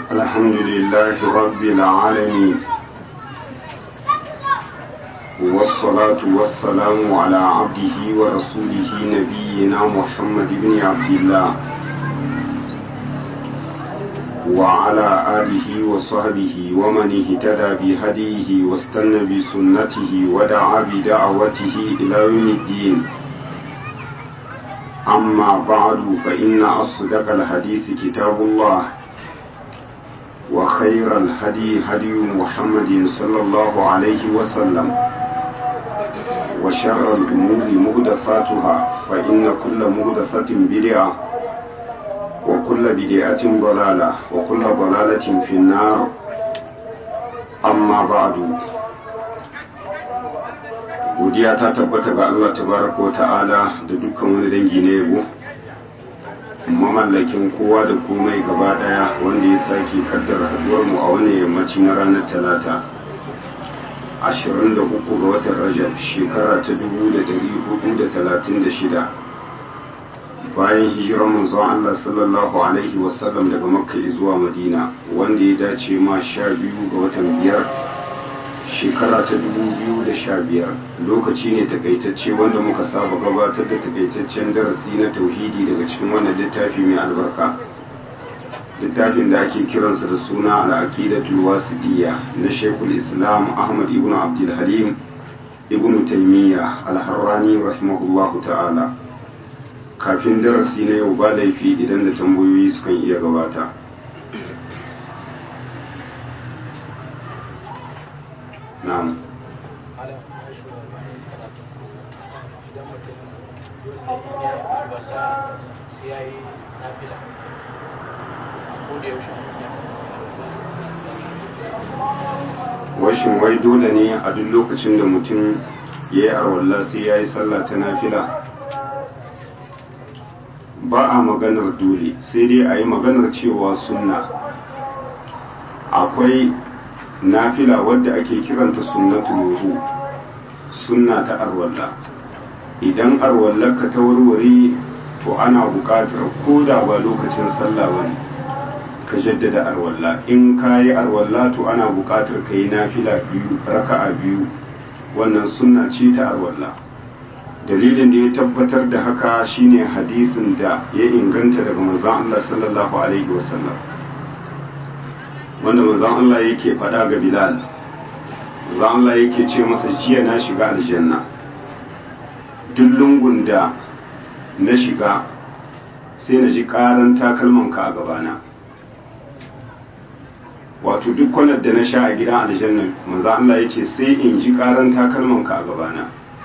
الحمد لله رب العالمين والصلاة والسلام على عبده ورسوله نبينا محمد بن عبد الله وعلى آله وصحبه ومن اهتدى بهديه واستنى بسنته ودعا بدعوته إلى يوم الدين أما بعد فإن أصدق الحديث كتاب الله وخير الهدي هدي محمد صلى الله عليه وسلم وشر الأمور مهدساتها فإن كل مهدسة بدعة وكل بدعة ضلالة وكل ضلالة في النار أما بعد godiya ta tabbata ga Allah tabaraka wa ta'ala da dukkan wani dangi na yabo mamallakin kowa da komai gaba daya wanda ya sake kaddara haduwar mu a wani yammaci na ranar talata 23 ga watan rajab shekara ta 1436 bayan hijirar manzon Allah sallallahu alaihi wasallam daga makka zuwa madina wanda ya dace ma 12 ga watan biyar shekara ta 2015 lokaci ne takaitacce wanda muka saba gabatar da takaitaccen darasi na tauhidi daga cikin wannan littafi mai albarka littafin da ake kiransa da suna al'aqidatul wasidiyya na shekul islam ahmad ibn abdul halim ibn taimiyya al-harrani rahimahullahu ta'ala kafin darasi na yau ba laifi idan da tambayoyi sukan iya gabata na'am washin wai dole ne a duk lokacin da mutum ya yi arwallah sai ya yi sallah ta nafila ba a maganar dole sai dai a yi maganar cewa sunna akwai nafila wadda ake kiranta sunnatul wudu sunna ta arwalla idan arwallarka ta warware to ana buƙatar ko da ba lokacin sallah bane ka jaddada arwalla in ka yi arwalla to ana buƙatar ka yi nafila biyu raka'a biyu wannan sunna ce ta arwalla dalilin da ya tabbatar da haka shine hadisin da ya inganta daga manzon Allah sallallahu alaihi wasallam wanda manzon Allah yake faɗa ga Bilal manzon Allah yake ce masa jiya na shiga aljanna duk lungun da na shiga sai na ji ƙaran takalmanka a gabana wato duk kwanar da na sha a gidan aljanna manzon Allah ya ce sai in ji ƙaran takalmanka a gabana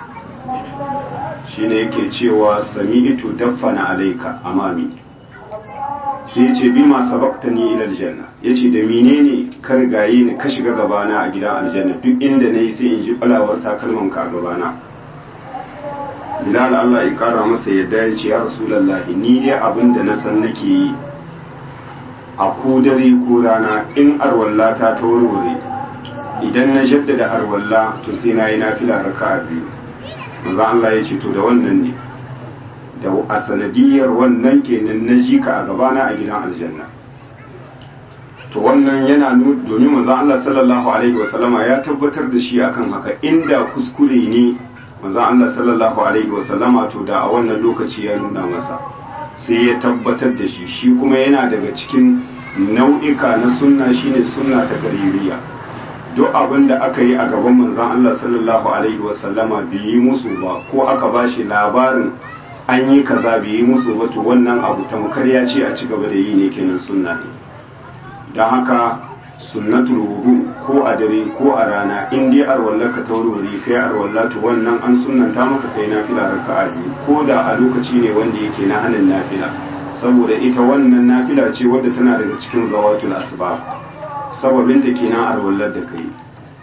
shine yake cewa sami'tu daffana alaika amami sai ya ce bi ma sabakta ni ila aljanna ya ce da menene ka rigaye ni ka shiga gabana a gidan aljanna duk inda na yi sai in ji falawar takalman ka a gabana bilal Allah ya kara masa yadda ya ce ya rasulallah ni dai abin da na san nake yi a ko dare ko rana in arwallata ta warware idan na jaddada arwalla to sai na yi nafila raka'a biyu manzo Allah ya ce to da wannan ne da a sanadiyar wannan kenan na ji ka a gabana a gidan aljanna to wannan yana nuna domin manzon Allah sallallahu alaihi wasallama ya tabbatar da shi akan haka inda kuskure ne manzon Allah sallallahu alaihi wasallama to da a wannan lokaci ya nuna masa sai ya tabbatar da shi shi kuma yana daga cikin nau'ika na sunna shine sunna ta gaririya duk abin da aka yi a gaban manzon Allah sallallahu alaihi wasallama bai yi musu ba ko aka bashi labarin an yi kaza bai yi musu wato wannan abu tamkar ya ce a ci gaba da yi ne kenan sunna ne don haka sunnatul wudu ko a dare ko a rana in dai arwallar ka ta wuri kai arwallar to wannan an sunnanta maka kai nafila raka'a biyu ko da a lokaci ne wanda yake na hanin nafila saboda ita wannan nafila ce wadda tana daga cikin zawatul asbab sababin ta kenan arwallar da kai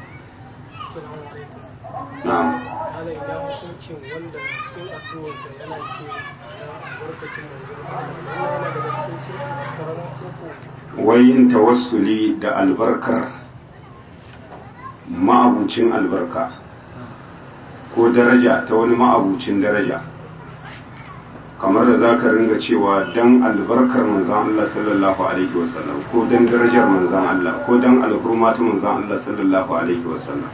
na'am ana ina hukuncin wanda cikin addu'arsa yana ce na albarkacin manzon Allah wannan yana daga cikin shirka karamin koko wai yin tawassuli da albarkar ma'abucin albarka ko daraja ta wani ma'abucin daraja kamar da za ka ringa cewa dan albarkar manzan Allah sallallahu alaihi wasallam ko dan darajar manzan Allah ko dan alhurmatu manzan Allah sallallahu alaihi wasallam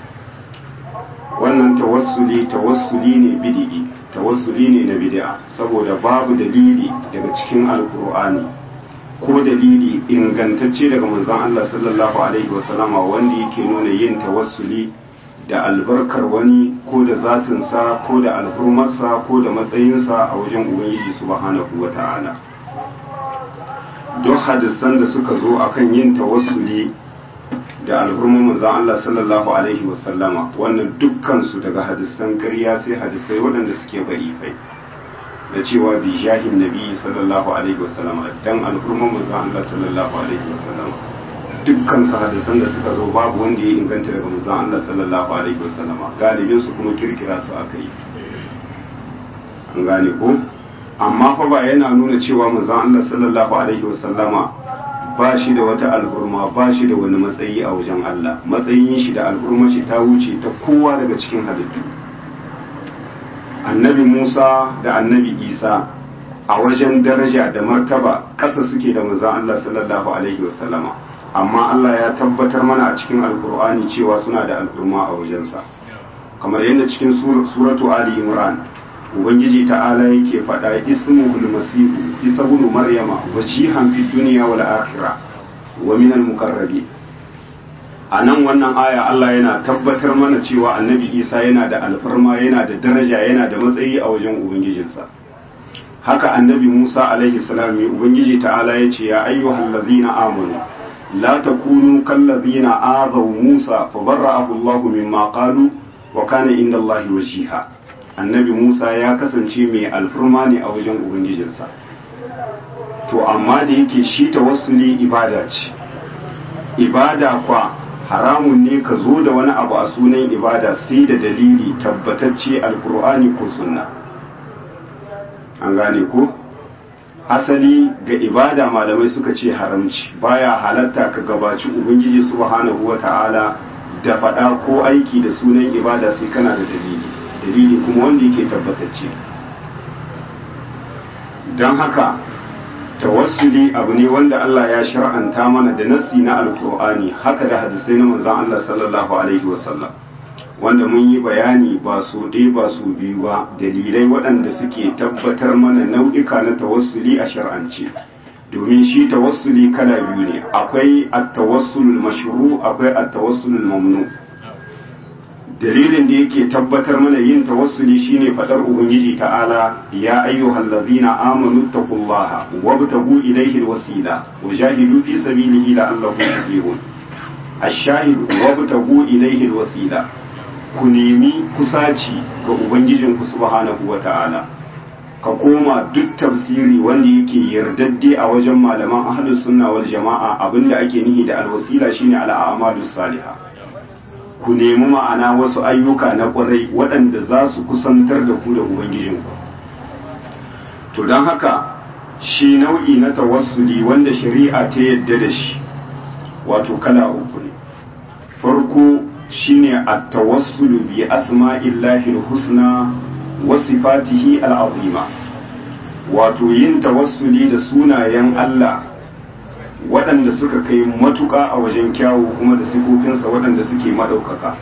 wannan tawassuli tawassuli ne bid'i tawassuli ne na bid'a saboda babu dalili daga cikin alkur'ani ko dalili ingantacce daga manzon Allah sallallahu alaihi wasallama wanda yake nuna yin tawassuli da albarkar wani ko da zatinsa ko da alhurmarsa ko da matsayinsa a wajen ubangiji subhanahu wata'ala don hadisan da suka zo akan yin tawassuli da alhurmar manzon Allah sallallahu alaihi wasallama wannan dukkansu daga hadisan ƙarya sai hadisai waɗanda suke barifai da cewa bi jahin nabi sallallahu alaihi wasallama dan alhurmar manzon Allah sallallahu alaihi wasallama dukkan su hadisan da suka zo babu wanda ya inganta daga manzon Allah sallallahu alaihi wasallama galibin su kuma kirkira su aka yi an gane ko amma fa ba yana nuna cewa manzon Allah sallallahu alaihi wasallama ba shi da wata alhurma ba shi da wani matsayi a wajen Allah matsayin shi da alhurma shi ta wuce ta kowa daga cikin halittu annabi Musa da annabi Isa a wajen daraja da martaba ƙasa suke da manzon Allah sallallahu alaihi wasallama amma Allah ya tabbatar mana a cikin alkur'ani cewa suna da alhurma a wajensa kamar yadda cikin suratu Ali Imran ubangiji ta'ala yake faɗa ismuhul masihu isa ibn maryama wajihan fi dunya wal akhirah wa min al muqarrabi anan wannan aya Allah yana tabbatar mana cewa annabi Isa yana da alfarma yana da daraja yana da matsayi a wajen ubangijinsa haka annabi Musa alaihi salam ubangiji ta'ala yace ya ayyuhal ladhina amanu la takunu kal ladhina azaw Musa fabarra'ahu Allah mimma qalu wa kana inda Allah wajiha annabi Musa ya kasance mai alfurma ne a wajen Ubangijinsa. To, amma da yake shi tawassuli ibada ce, ibada kwa haramun ne ka zo da wani abu a sunan ibada sai da dalili tabbatacce alkur'ani ko sunna. An gane ko? Asali ga ibada malamai suka ce haramci, baya halatta ka gabaci Ubangiji subhanahu wa ta'ala da faɗa ko aiki da sunan ibada sai kana da dalili. dalili kuma wanda yake tabbatacce don haka tawassuli abu ne wanda Allah ya shar'anta mana da nassi na alkur'ani haka da hadisai na manzon Allah sallallahu alaihi wasallam wanda mun yi bayani ba su ɗaya ba su biyu ba dalilai waɗanda suke tabbatar mana nau'ika na tawassuli a shar'ance domin shi tawassuli kala biyu ne akwai at-tawassulul mashru akwai at-tawassulul mamnu dalilin da yake tabbatar mana yin tawassuli shine fadar ubangiji ta'ala ya ayyuhal ladhina amanu taqullaha wabtagu ilayhi alwasila wajahidu fi sabilihi la'allakum tuflihun ash-shahid wabtagu ilayhi alwasila ku nemi kusaci ga ubangijin ku subhanahu wata'ala ka koma duk tafsiri wanda yake yardadde a wajen malaman ahlus sunna wal jama'a abinda ake nihi da alwasila shine al-a'malus salihah ku nemi ma'ana wasu ayyuka na ƙwarai waɗanda za su kusantar da ku da Ubangijinku. To don haka shi nau'i na tawassuli wanda shari'a ta yadda da shi wato kala uku ne. Farko shine a tawassulu bi asma'illahi husna wa sifatihi al'azima wato yin tawassuli da sunayen Allah waɗanda suka kai matuƙa a wajen kyawu kuma da sifofinsa waɗanda suke maɗaukaka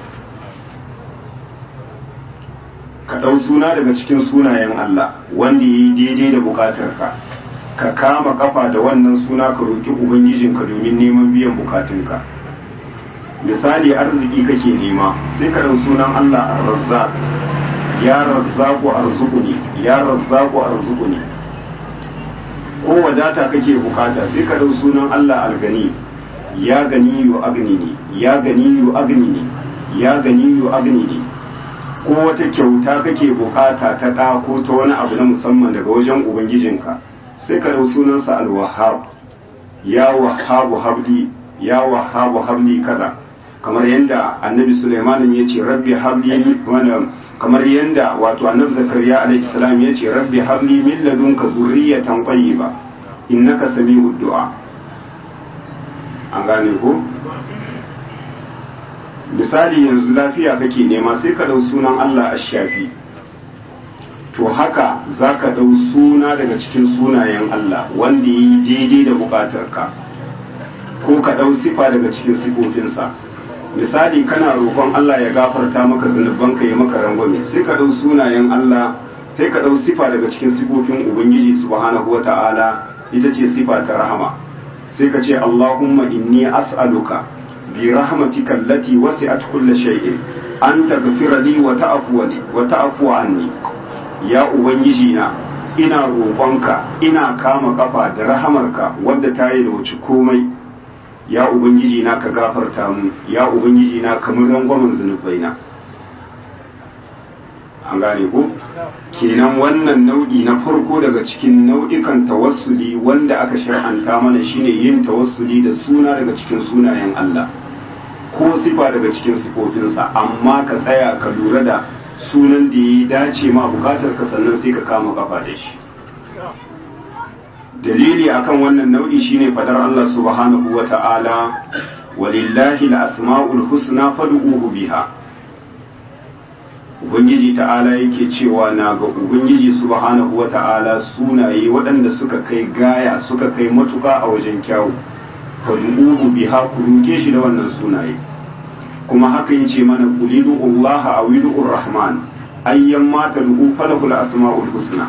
ka ɗau suna daga cikin sunayen Allah wanda ya yi daidai da buƙatarka ka kama ƙafa da wannan suna ka roƙi ubangijinka domin neman biyan buƙatunka misali arziki kake nema sai ka ɗau sunan Allah ar-razzaq ya razzaku arzuquni ya razzaku arzuquni ko wadata kake bukata sai ka dau sunan Allah algani ya gani yu agnini ya gani yu agnini ya gani yu agnini ko wata kyauta kake bukata ta ɗa ko ta wani abu na musamman daga wajen ubangijinka sai ka dau sunansa alwahab ya wahabu habli ya wahabu habli kaza kamar yadda annabi Sulaiman ya ce rabbi habli wannan kamar yadda wato annabi zakariya alaihi salam ya ce rabbi habli min ladunka zurriyatan tayyiba innaka sami'ud du'a an gane ko misali yanzu lafiya kake nema sai ka dau sunan Allah ash-shafi to haka za ka ɗau suna daga cikin sunayen Allah wanda yi daidai da buƙatarka ko ka ɗau sifa daga cikin sifofinsa misali kana roƙon Allah ya gafarta maka zunubanka ya maka rangwame sai ka ɗau sunayen Allah sai ka ɗau sifa daga cikin sifofin Ubangiji subhanahu wa ta'ala ita ce sifa ta rahama sai ka ce Allahumma inni as'aluka bi rahmatika allati wasi'at kulli shay'in an taghfira li wa ta'fu li wa ta'fu anni ya ubangiji na ina roƙonka ina kama kafa da rahamarka wadda ta yi da wuce komai ya ubangiji na ka gafarta mu ya ubangiji na kamar rangwamen zunubaina an gane ko kenan wannan nau'i na farko daga cikin nau'ikan tawassuli wanda aka shar'anta mana shine yin tawassuli da suna daga cikin sunayen Allah ko sifa daga cikin sifofinsa amma ka tsaya ka lura da sunan da ya dace ma bukatar ka sannan sai ka kama kafa da shi dalili akan wannan nau'i shine fadar Allah subhanahu wa ta'ala walillahi al-asma'ul husna fad'uhu biha ubangiji ta'ala yake cewa na ga ubangiji subhanahu wa ta'ala sunaye waɗanda suka kai gaya suka kai matuka a wajen kyawu fad'uhu biha ku roke shi da wannan sunaye kuma haka yace mana qulidu Allah aw idur rahman ayyan ma tad'u falahul asma'ul husna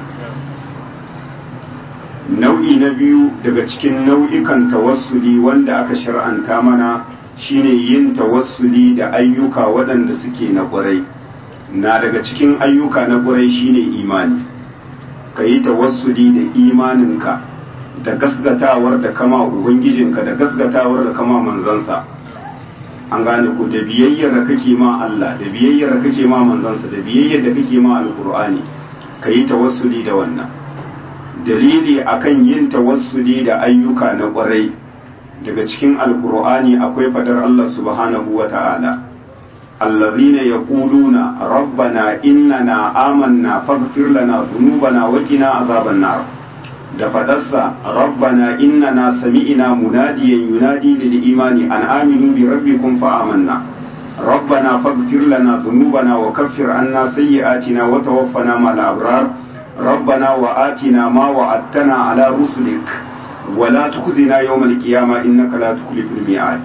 nau'i na biyu daga cikin nau'ikan tawassuli wanda aka shar'anta mana shine yin tawassuli da ayyuka waɗanda suke na ƙwarai na daga cikin ayyuka na ƙwarai shine imani ka yi tawassuli da imaninka da gasgatawar da kama ubangijinka da gasgatawar da kama manzansa an gane ku da biyayyar da kake ma Allah da biyayyar da kake ma manzansa da biyayyar da kake ma alkur'ani ka yi tawassuli da wannan dalili akan yin tawassuli da ayyuka na ƙwarai daga cikin alkur'ani akwai fadar Allah subhanahu wa ta'ala allazina yaquluna rabbana innana amanna faghfir lana dhunubana wa qina azaban nar da fadarsa rabbana innana sami'na munadiyan yunadi lil imani an aminu bi rabbikum fa amanna ربنا فاغفر لنا ذنوبنا وكفر عنا سيئاتنا وتوفنا مع الأبرار ربنا وآتنا ما وعدتنا على رسلك ولا تخزنا يوم القيامة إنك لا تخلف الميعاد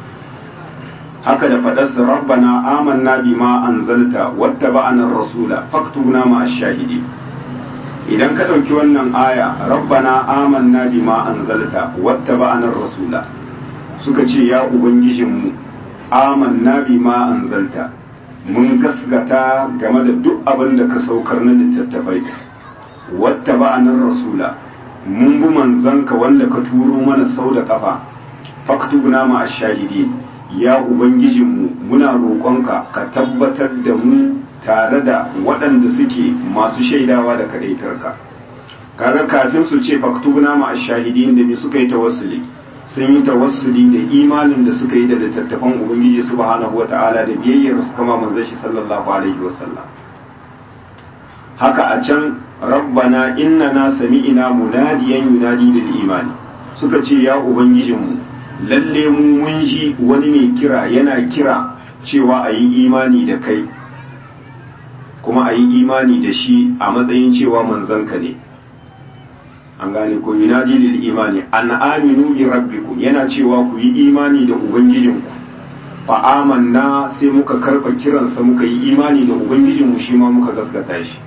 هكذا فدس ربنا آمنا بما أنزلت واتبعنا الرسول فاكتبنا مع الشاهدين idan ka ɗauki wannan aya rabbana amanna bima anzalta wattaba'ana rasula suka ce ya ubangijinmu amanna bima anzalta mun gasgata game da duk abin da ka saukar na littattafai wata ba'anar rasula mun bi manzanka wanda ka turo mana sau da kafa faktubna ma shahidi ya ubangijinmu muna roƙonka ka tabbatar da mu tare da waɗanda suke masu shaidawa da kadaitarka kaga kafin su ce faktubna ma shahidin da me suka yi tawassuli sun yi tawassuli da imanin da suka yi da littattafan ubangiji subhanahu wata'ala da biyayyar su kama manzon shi sallallahu alaihi wasallam haka a can rabbana innana sami'ina munadiyan yunadi lil imani suka ce ya ubangijinmu lalle mu mun ji wani mai kira yana kira cewa a yi imani da kai kuma a yi imani da shi a matsayin cewa manzanka ne an gane ko yunadi lil imani an aminu bi rabbikum yana cewa ku yi imani da ubangijinku fa amanna sai muka karba kiransa muka yi imani da ubangijinmu shi ma muka gaskata shi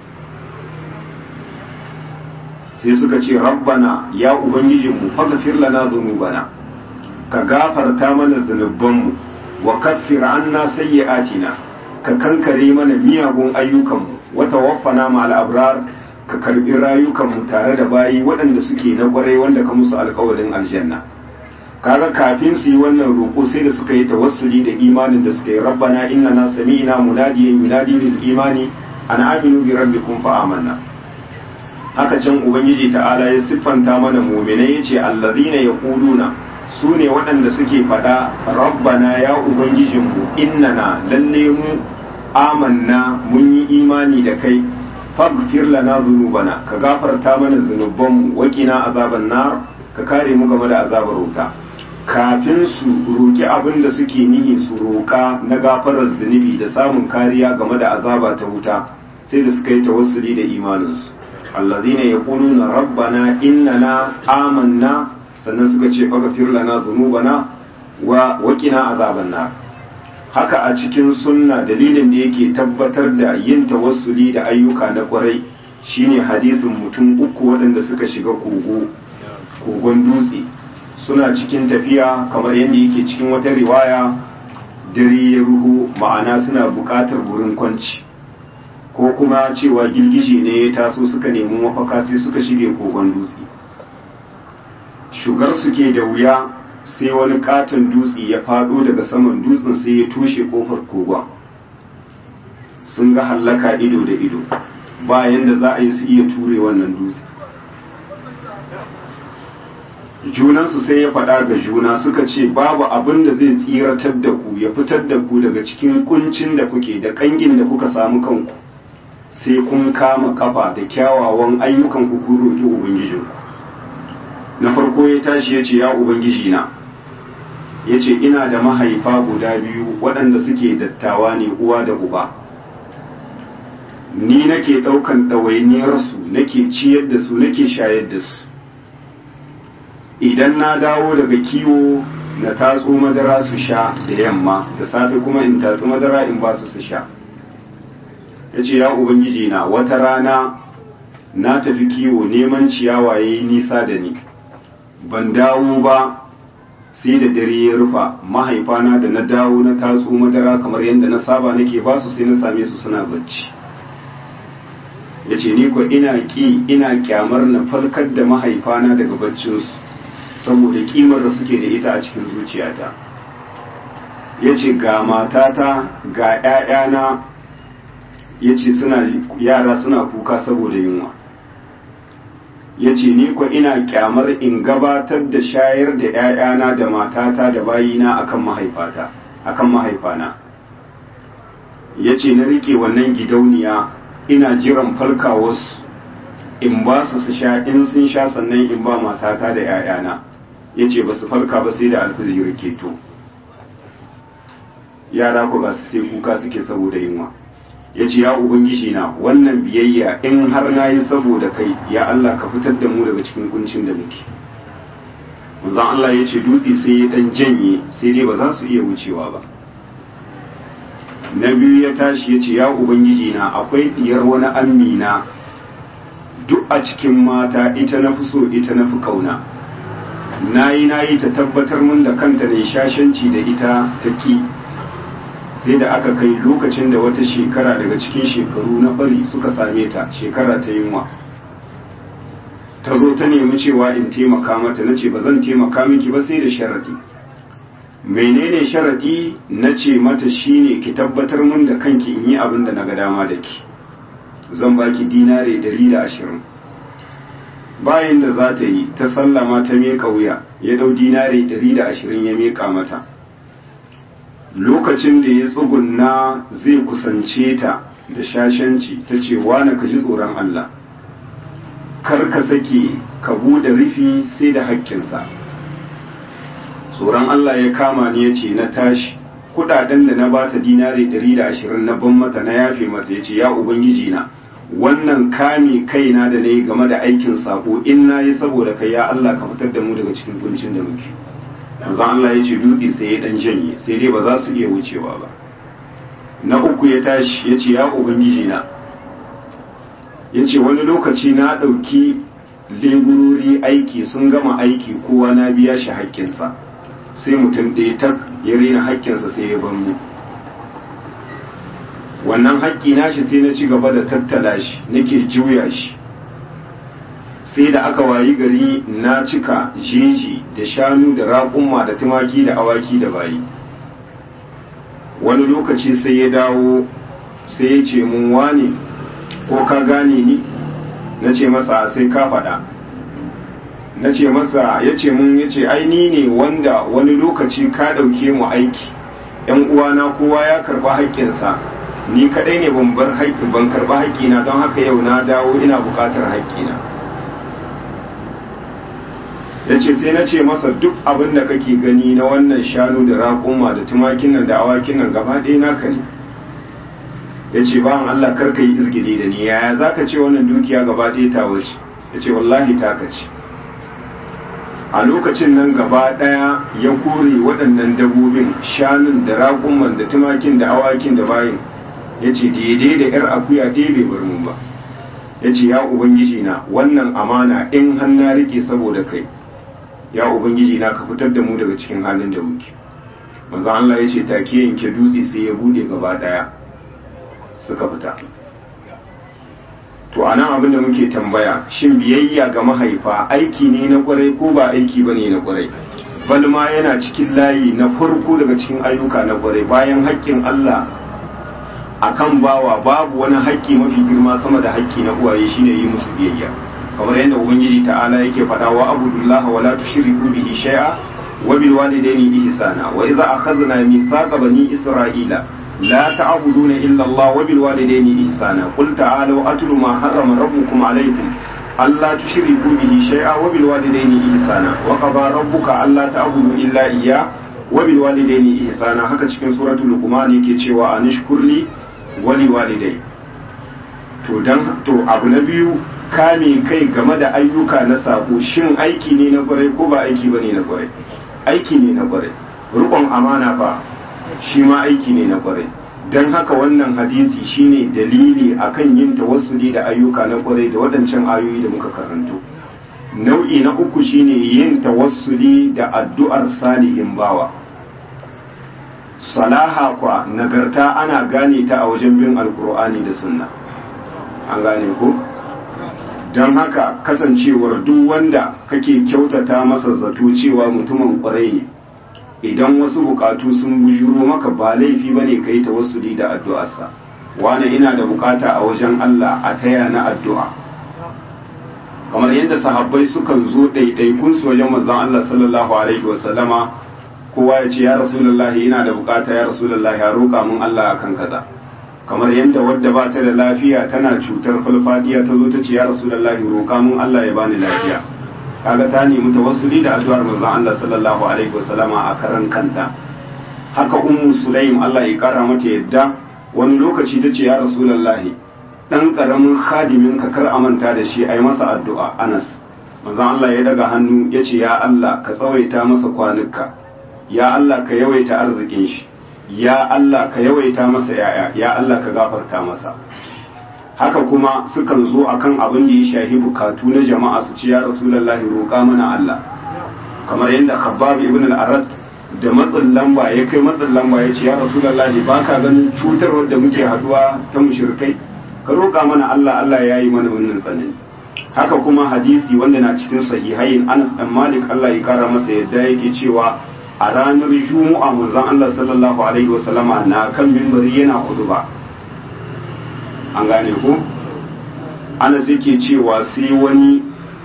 sai suka ce rabbana ya ubangijinmu faghfir lana dhunubana ka gafarta mana zunubanmu wa kaffir anna sayyi'atina ka kankare mana miyagun ayyukanmu wa tawaffana ma'al abrar ka karbi rayukanmu tare da bayi waɗanda suke na kwarai wanda ka musu alkawarin aljanna kaga kafin su yi wannan roƙo sai da suka yi tawassuli da imanin da suka yi rabbana innana sami'na munadiyan yunadi lil imani an aminu bi rabbikum fa amanna haka can ubangiji ta'ala ya siffanta mana mu'minai yace allazina yaquluna su ne waɗanda suke faɗa rabbana ya ubangijinmu innana lalle mu amanna mun yi imani da kai faghfir lana dhunubana ka gafarta mana zunubanmu waqina azaban nar ka kare mu game da azabar wuta kafin su roki abin da suke nihi su roka na gafarar zunubi da samun kariya game da azaba ta wuta sai da suka yi tawassuli da imaninsu allazina yaquluna rabbana innana amanna sannan suka ce faghfir lana dhunubana wa waqina azaban nar haka a cikin sunna dalilin da yake tabbatar da yin tawassuli da ayyuka na kwarai shine hadisin mutum uku waɗanda suka shiga kogo kogon dutse suna cikin tafiya kamar yadda yake cikin wata riwaya dare ya ruhu ma'ana suna buƙatar wurin kwanci ko kuma cewa girgije ne ya taso suka nemi mafaka sai suka shige kogon dutse shugar suke da wuya sai wani katon dutse ya fado daga saman dutsen sai ya toshe kofar kogon sun ga hallaka ido da ido bayan da za a yi su iya ture wannan dutse junansu sai ya faɗa ga juna suka ce babu abin da zai tsiratar da ku ya fitar da ku daga cikin kuncin da kuke da kangin da kuka samu kanku sai kun kama kafa da kyawawan ayyukan ku kun roƙi ubangijinku na farko ya tashi ya ce ya ubangiji na ya ce ina da mahaifa guda biyu waɗanda suke dattawa ne uwa da uba ni nake ɗaukan ɗawainiyarsu nake ciyar da su nake shayar da su idan na dawo daga kiwo na tatso madara su sha da yamma da safe kuma in tatso madara in ba su su sha ya ce ya ubangiji na wata rana na tafi kiwo neman ciyawa ya yi nisa da ni ban dawo ba sai da dare ya rufa mahaifana da na dawo na tatso madara kamar yadda na saba nake ba su sai na same su suna bacci ya ce ni ko ina ƙi ina kyamar na farkar da mahaifana daga baccinsu saboda kimar da suke da ita a cikin zuciyata ya ce ga matata ga 'ya'yana ya ce yara suna kuka saboda yunwa ya ce ni ko ina kyamar in gabatar da shayar da 'ya'yana da matata da bayina akan mahaifata akan mahaifana ya ce na rike wannan gidauniya ina jiran falkawarsu in ba su su sha in sun sha sannan in ba matata da 'ya'yana ya ce ba su farka ba sai da alfizir keto yara ku ba su sai kuka suke saboda yunwa ya ce ya ubangiji na wannan biyayya in har na yi saboda kai ya Allah ka fitar da mu daga cikin kuncin da muke manzon Allah ya ce dutse sai ya dan janye sai dai ba za su iya wucewa ba na biyu ya tashi ya ce ya ubangiji na akwai diyar wani amina duk a cikin mata ita na fi so ita na fi kauna na yi na yi ta tabbatar mun da kanta ne shashanci da ita ta ki sai da aka kai lokacin da wata shekara daga cikin shekaru na fari suka same ta shekara ta yunwa ta zo ta nemi cewa in taimaka mata na ce ba zan taimaka miki ba sai da sharaɗi menene sharaɗi na ce mata shine ki tabbatar mun da kanki in yi abin da na ga dama da ki zan baki dinare ɗari da ashirin bayan da za ta yi ta sallama ta meka wuya ya ɗau dinare ɗari da ashirin ya meka mata lokacin da ya tsugunna zai kusance ta da shashanci ta ce wane ka ji tsoron Allah kar ka sake ka buɗe rufi sai da haƙƙinsa tsoron Allah ya kama ni ya ce na tashi kudaden da na bata dinare 120 na ban mata na yafe mata ya ce ya ubangiji na wannan kame kaina da na yi game da aikin sako in na yi saboda kai ya Allah ka fitar da mu daga cikin kuncin da muke manzon Allah ya ce dutse sai ya dan janye sai dai ba za su iya wucewa ba na uku ya tashi ya ce ya ubangiji na ya ce wani lokaci na ɗauki leburori aiki sun gama aiki kowa na biya shi haƙƙinsa sai mutum ɗaya tak ya rena haƙƙinsa sai ya bar mu wannan haƙƙi nashi sai na ci gaba da tattala shi nake juya shi sai da aka wayi gari na cika jeji da shanu da raƙumma da tumaki da awaki da bayi wani lokaci sai ya dawo sai ya ce mun wane ko ka gane ni na ce masa sai ka faɗa na ce masa ya ce mun ya ce ni ne wanda wani lokaci ka ɗauke mu aiki ‘yan uwana kowa ya karɓa haƙƙinsa ni kaɗai ne ban bar haƙƙi ban karɓa haƙƙina don haka yau na dawo ina buƙatar haƙƙina ya ce sai na ce masa duk abin da kake gani na wannan shanu da raƙuma da tumakin nan da awakin nan gaba ɗaya naka ne ya ce bayan Allah karka yi izgili da ni yaya za ka ce wannan dukiya gaba ɗaya ta wace ya ce wallahi ta ce a lokacin nan gaba ɗaya ya kore waɗannan dabobin shanun da raƙumman da tumakin da awakin da bayin ya ce daidai da 'yar akuya ɗaya bai bar mun ba ya ce ya ubangiji na wannan amana in har na rike saboda kai ya ubangiji na ka fitar da mu daga cikin halin da muke manzo Allah ya ce take yanke dutse sai ya bude gaba daya suka fita to anan abin da muke tambaya shin biyayya ga mahaifa aiki ne na kwarai ko ba aiki bane na kwarai balma yana cikin layi na farko daga cikin ayyuka na kwarai bayan haƙƙin Allah akan bawa babu wani haƙƙi mafi girma sama da haƙƙi na uwaye shine yi musu biyayya kamar yadda ubangiji ta'ala yake faɗa wa abudullaha wala tushriku bihi shay'a wa bil walidayni ihsana wa idza akhadna mithaqa bani isra'ila la ta'buduna illa Allah wa bil walidayni ihsana qul ta'alu atlu ma harrama rabbukum alaykum alla tushriku bihi shay'a wa bil walidayni ihsana wa qada rabbuka alla ta'budu illa iyyah wa bil walidayni ihsana haka cikin suratul luqman yake cewa anishkurli wali walidai to dan to abu na biyu kame kai game da ayyuka na sako shin aiki ne na kwarai ko ba aiki bane na kwarai aiki ne na kwarai rukun amana fa shi ma aiki ne na kwarai dan haka wannan hadisi shine dalili akan yin tawassuli da ayyuka na kwarai da waɗancan ayoyi da muka karanto nau'i na uku shine yin tawassuli da addu'ar salihin bawa salaha kwa nagarta ana gane ta a wajen bin alkur'ani da sunna an gane ku don haka kasancewar duk wanda kake kyautata masa zato cewa mutumin kwarai ne idan wasu bukatu sun bujuro maka ba laifi bane ka yi tawassuli da addu'arsa wani ina da bukata a wajen Allah a taya na addu'a kamar yadda sahabbai sukan zo ɗaiɗaikun su wajen manzon Allah sallallahu alaihi wasallama kowa ya ce ya rasulullahi ina da bukata ya rasulullahi ya roƙa mun Allah akan kaza kamar yadda wadda ba ta da lafiya tana cutar falfadiya ta zo ta ce ya rasulullahi roƙa mun Allah ya bani lafiya kaga ta nemi tawassuli da addu'ar manzon Allah sallallahu alaihi wasallama a karan kanta haka ummu sulaim Allah ya kara mata yadda wani lokaci ta ce ya rasulullahi dan karamin khadimin ka kar a manta da shi ai masa addu'a Anas manzon Allah ya daga hannu ya ce ya Allah ka tsawaita masa kwanuka ya Allah ka yawaita arzikin shi ya Allah ka yawaita masa yaya ya Allah ka gafarta masa haka kuma sukan zo akan abin da ya shahi bukatu na jama'a su ce ya rasulullahi roƙa mana Allah kamar yadda Khabbab ibn al-Arad da matsin lamba ya kai matsin lamba ya ce ya rasulullahi baka ganin cutarwar da muke haduwa ta mushrikai ka roƙa mana Allah Allah ya yi mana wannan tsanani haka kuma hadisi wanda na cikin sahihain Anas dan Malik Allah ya kara masa yadda yake cewa a ranar Juma'a manzon Allah sallallahu alaihi wasallama na kan mimbari yana huduba an gane ko Anas yake cewa sai wani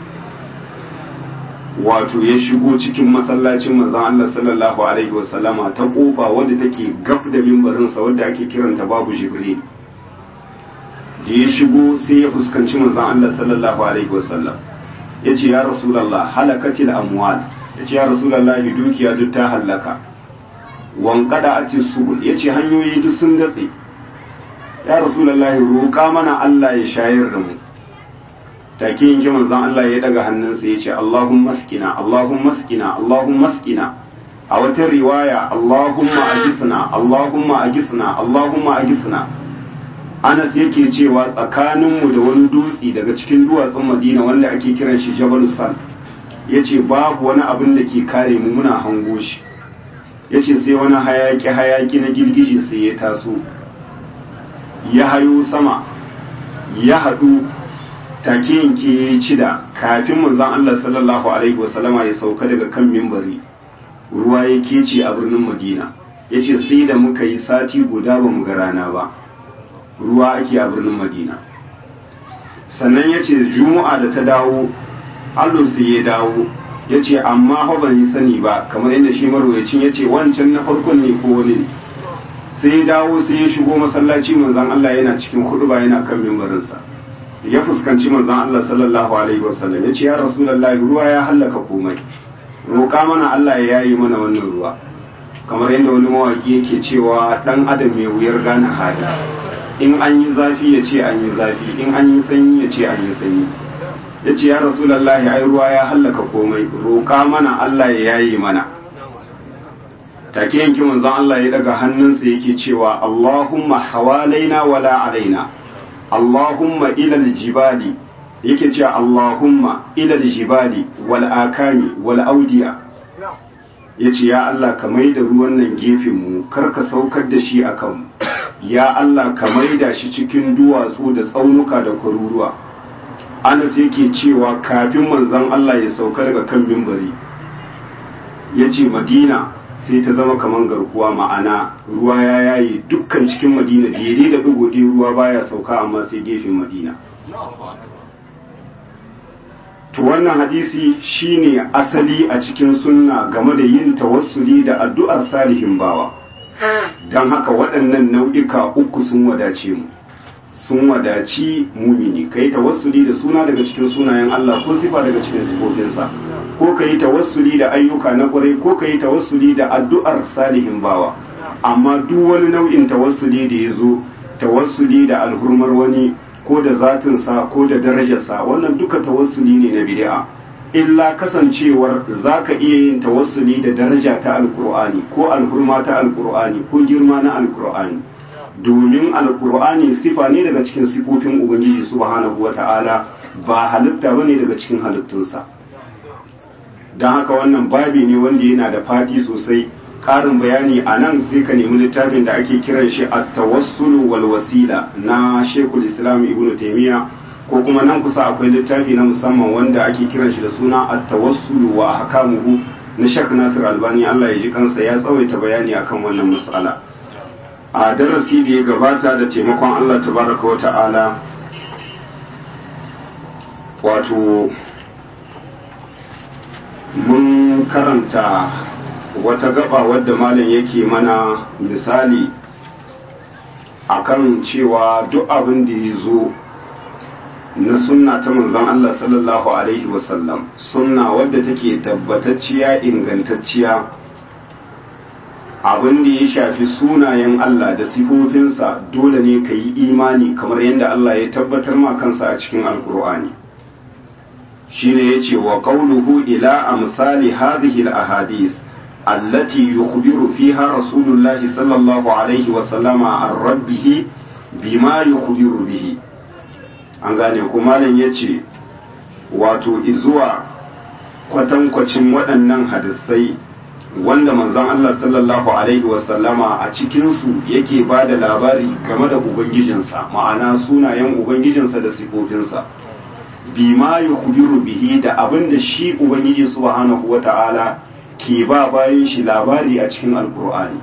wato ya shigo cikin masallacin manzon Allah sallallahu alaihi wasallama ta kofa wadda take gab da mimbarinsa wadda ake kiranta babu Jibril da ya shigo sai ya fuskanci manzon Allah sallallahu alaihi wasallam ya ce ya rasulallah halakatil amwal ya ce ya rasulallah dukiya duk ta hallaka wankada a ce subul ya ce hanyoyi duk sun datse ya rasulallah roƙa mana Allah ya shayar da mu take yin manzon Allah ya daga hannunsa ya ce Allahumma maskina Allahumma maskina Allahumma maskina a wata riwaya Allahumma agisna Allahumma agisna Allahumma agisna Anas yake cewa tsakaninmu da wani dutse daga cikin duwatsun Madina wanda ake kiran shi Jabal Sal yace babu wani abin da ke kare mu muna hango shi yace sai wani hayaki hayaki na girgije sai ya taso ya hayo sama ya haɗu take yanke ya ci da kafin manzon Allah sallallahu alaihi wasallama ya sauka daga kan mimbari ruwa ya kece a birnin Madina yace sai da muka yi sati guda ba mu ga rana ba ruwa ake a birnin madina sannan ya ce juma'a da ta dawo allo sai ya dawo ya ce amma hau ban yi sani ba kamar yadda shi marwayacin ya ce wancan na farkon ne ko wani ne sai ya dawo sai ya shigo masallaci manzan Allah yana cikin hudu ba yana kan mimbarinsa ya fuskanci manzan Allah sallallahu alaihi wasallam ya ce ya rasulullahi ruwa ya hallaka komai roƙa mana Allah ya yayi mana wannan ruwa kamar yadda wani mawaki yake cewa dan adam mai wuyar gane hada in an yi zafi ya ce an yi zafi in an yi sanyi ya ce an yi sanyi ya ce ya rasulallahi ai ruwa ya hallaka komai roƙa mana Allah ya yayi mana take yanki manzon Allah ya daga hannunsa yake cewa Allahumma hawalaina wala alaina Allahumma ilal jibali yake cewa Allahumma ilal jibali wal akami wal audiya yace ya Allah ka maida ruwan nan gefen mu kar ka saukar da shi akan mu ya Allah ka maida shi cikin duwatsu da tsaunuka da kwaruruwa Anas yake cewa kafin manzon Allah ya sauka daga kan mimbari yace Madina sai ta zama kamar garkuwa ma'ana ruwa ya yayi dukkan cikin madina daidai da ɗigo ruwa baya sauka amma sai gefen madina to wannan hadisi shine asali a cikin sunna game da yin tawassuli da addu'ar salihin bawa don haka waɗannan nau'ika uku sun wadace mu sun wadaci mumini kai tawassuli da suna daga cikin sunayen Allah ko sifa daga cikin sifofinsa ko ka yi tawassuli da ayyuka na ƙwarai ko ka yi tawassuli da addu'ar salihin bawa amma duk wani nau'in tawassuli da ya zo tawassuli da alhurmar wani ko da zatinsa ko da darajarsa wannan duka tawassuli ne na bid'a illa kasancewar za ka iya yin tawassuli da daraja ta alkur'ani ko alhurma ta alkur'ani ko girma na alkur'ani domin alkur'ani sifa ne daga cikin sifofin ubangiji subhanahu wata'ala ba halitta bane daga cikin halittunsa don haka wannan babi ne wanda yana da fadi sosai ƙarin bayani a nan sai ka nemi littafin da ake kiran shi a tawassulu wal wasila na shekul islam ibn taimiyya ko kuma nan kusa akwai littafi na musamman wanda ake kiran shi da suna a tawassulu wa ahkamuhu na shek nasir albani allah ya ji kansa ya tsawaita bayani akan wannan mas'ala a darasi da ya gabata da taimakon allah tabaraka wa ta'ala wato mun karanta wata gaba wadda malam yake mana misali akan cewa duk abin da ya zo na sunna ta manzon Allah sallallahu alaihi wasallam sunna wadda take tabbatacciya ingantacciya abin da ya shafi sunayen Allah da sifofinsa dole ne ka yi imani kamar yadda Allah ya tabbatar ma kansa a cikin alkur'ani shine yace wa qawluhu ila amsali hadhihi al-ahadith allati yukhbiru fiha rasulullahi sallallahu alaihi wa sallama an rabbih bima yukhbiru bihi an gane ko malam yace wato izuwa kwatankwacin waɗannan hadisai wanda manzon Allah sallallahu alaihi wa sallama a cikin su yake bada labari game da ubangijinsa ma'ana sunayen ubangijinsa da sifofinsa bima yukhbiru bihi da abin da shi ubangiji subhanahu wata'ala ke ba bayan shi labari a cikin alkur'ani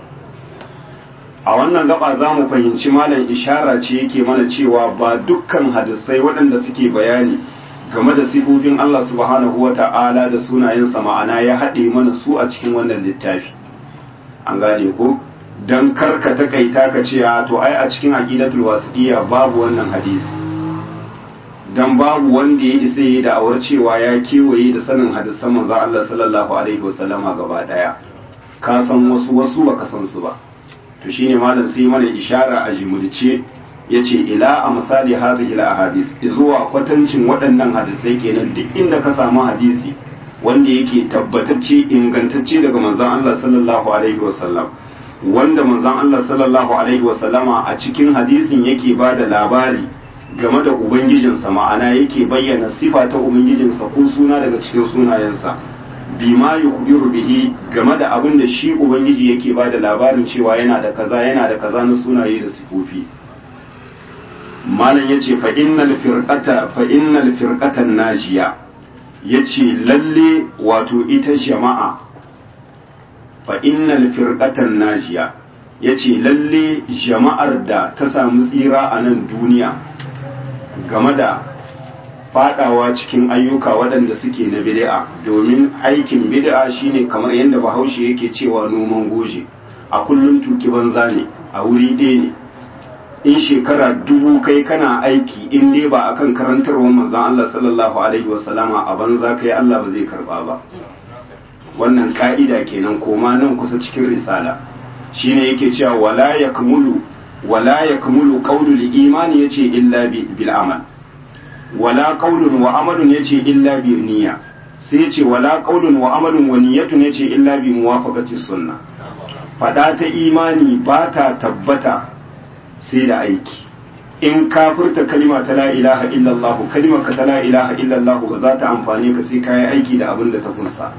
a wannan gaba za mu fahimci malam ishara ce yake mana cewa ba dukkan hadisai waɗanda suke bayani game da sifofin Allah subhanahu wata'ala da sunayensa ma'ana ya haɗe mana su a cikin wannan littafi an gane ko don karka takaita ka ce to ai a cikin aqidatul wasiqiyya babu wannan hadisi dan babu wanda ya isa yi da'awar cewa ya kewaye da sanin hadisan manzo Allah sallallahu alaihi wasallama gaba daya ka san wasu wasu baka san su ba to shine malam sai mana ishara a jimulce yace ila a misali hadhihi al-ahadith zuwa kwatancin waɗannan hadisai kenan duk inda ka samu hadisi wanda yake tabbatacce ingantacce daga manzon Allah sallallahu alaihi wasallam wanda manzon Allah sallallahu alaihi wasallama a cikin hadisin yake bada labari game da ubangijinsa ma'ana yake bayyana sifa ta ubangijinsa ko suna daga cikin sunayensa bima yukhbiru bihi game da abin da shi ubangiji yake ba da labarin cewa yana da kaza yana da kaza na sunaye da sifofi malam yace fa innal firqata fa innal firqatan najiya yace lalle wato ita jama'a fa innal firqatan najiya yace lalle jama'ar da ta samu tsira a nan duniya game da fadawa cikin ayyuka waɗanda suke na bid'a domin aikin bid'a shine kamar yadda bahaushe yake cewa noman goje a kullum tuki banza ne a wuri ɗaya ne in shekara dubu kai kana aiki in dai ba akan karantarwar manzon Allah sallallahu alaihi wasallama a banza kai Allah ba zai karba ba wannan ka'ida kenan koma nan kusa cikin risala shine yake cewa wala yakmulu wala yakmulu qawlul imani yace illa bil amal wala qawlun wa amalun yace illa bi niyya sai yace wala qawlun wa amalun wa niyyatun yace illa bi muwafaqati sunna fada ta imani ba ta tabbata sai da aiki in ka furta kalima ta la ilaha illallah kalimar ka ta la ilaha illallah ba za ta amfane ka sai ka yi aiki da abin da ta kunsa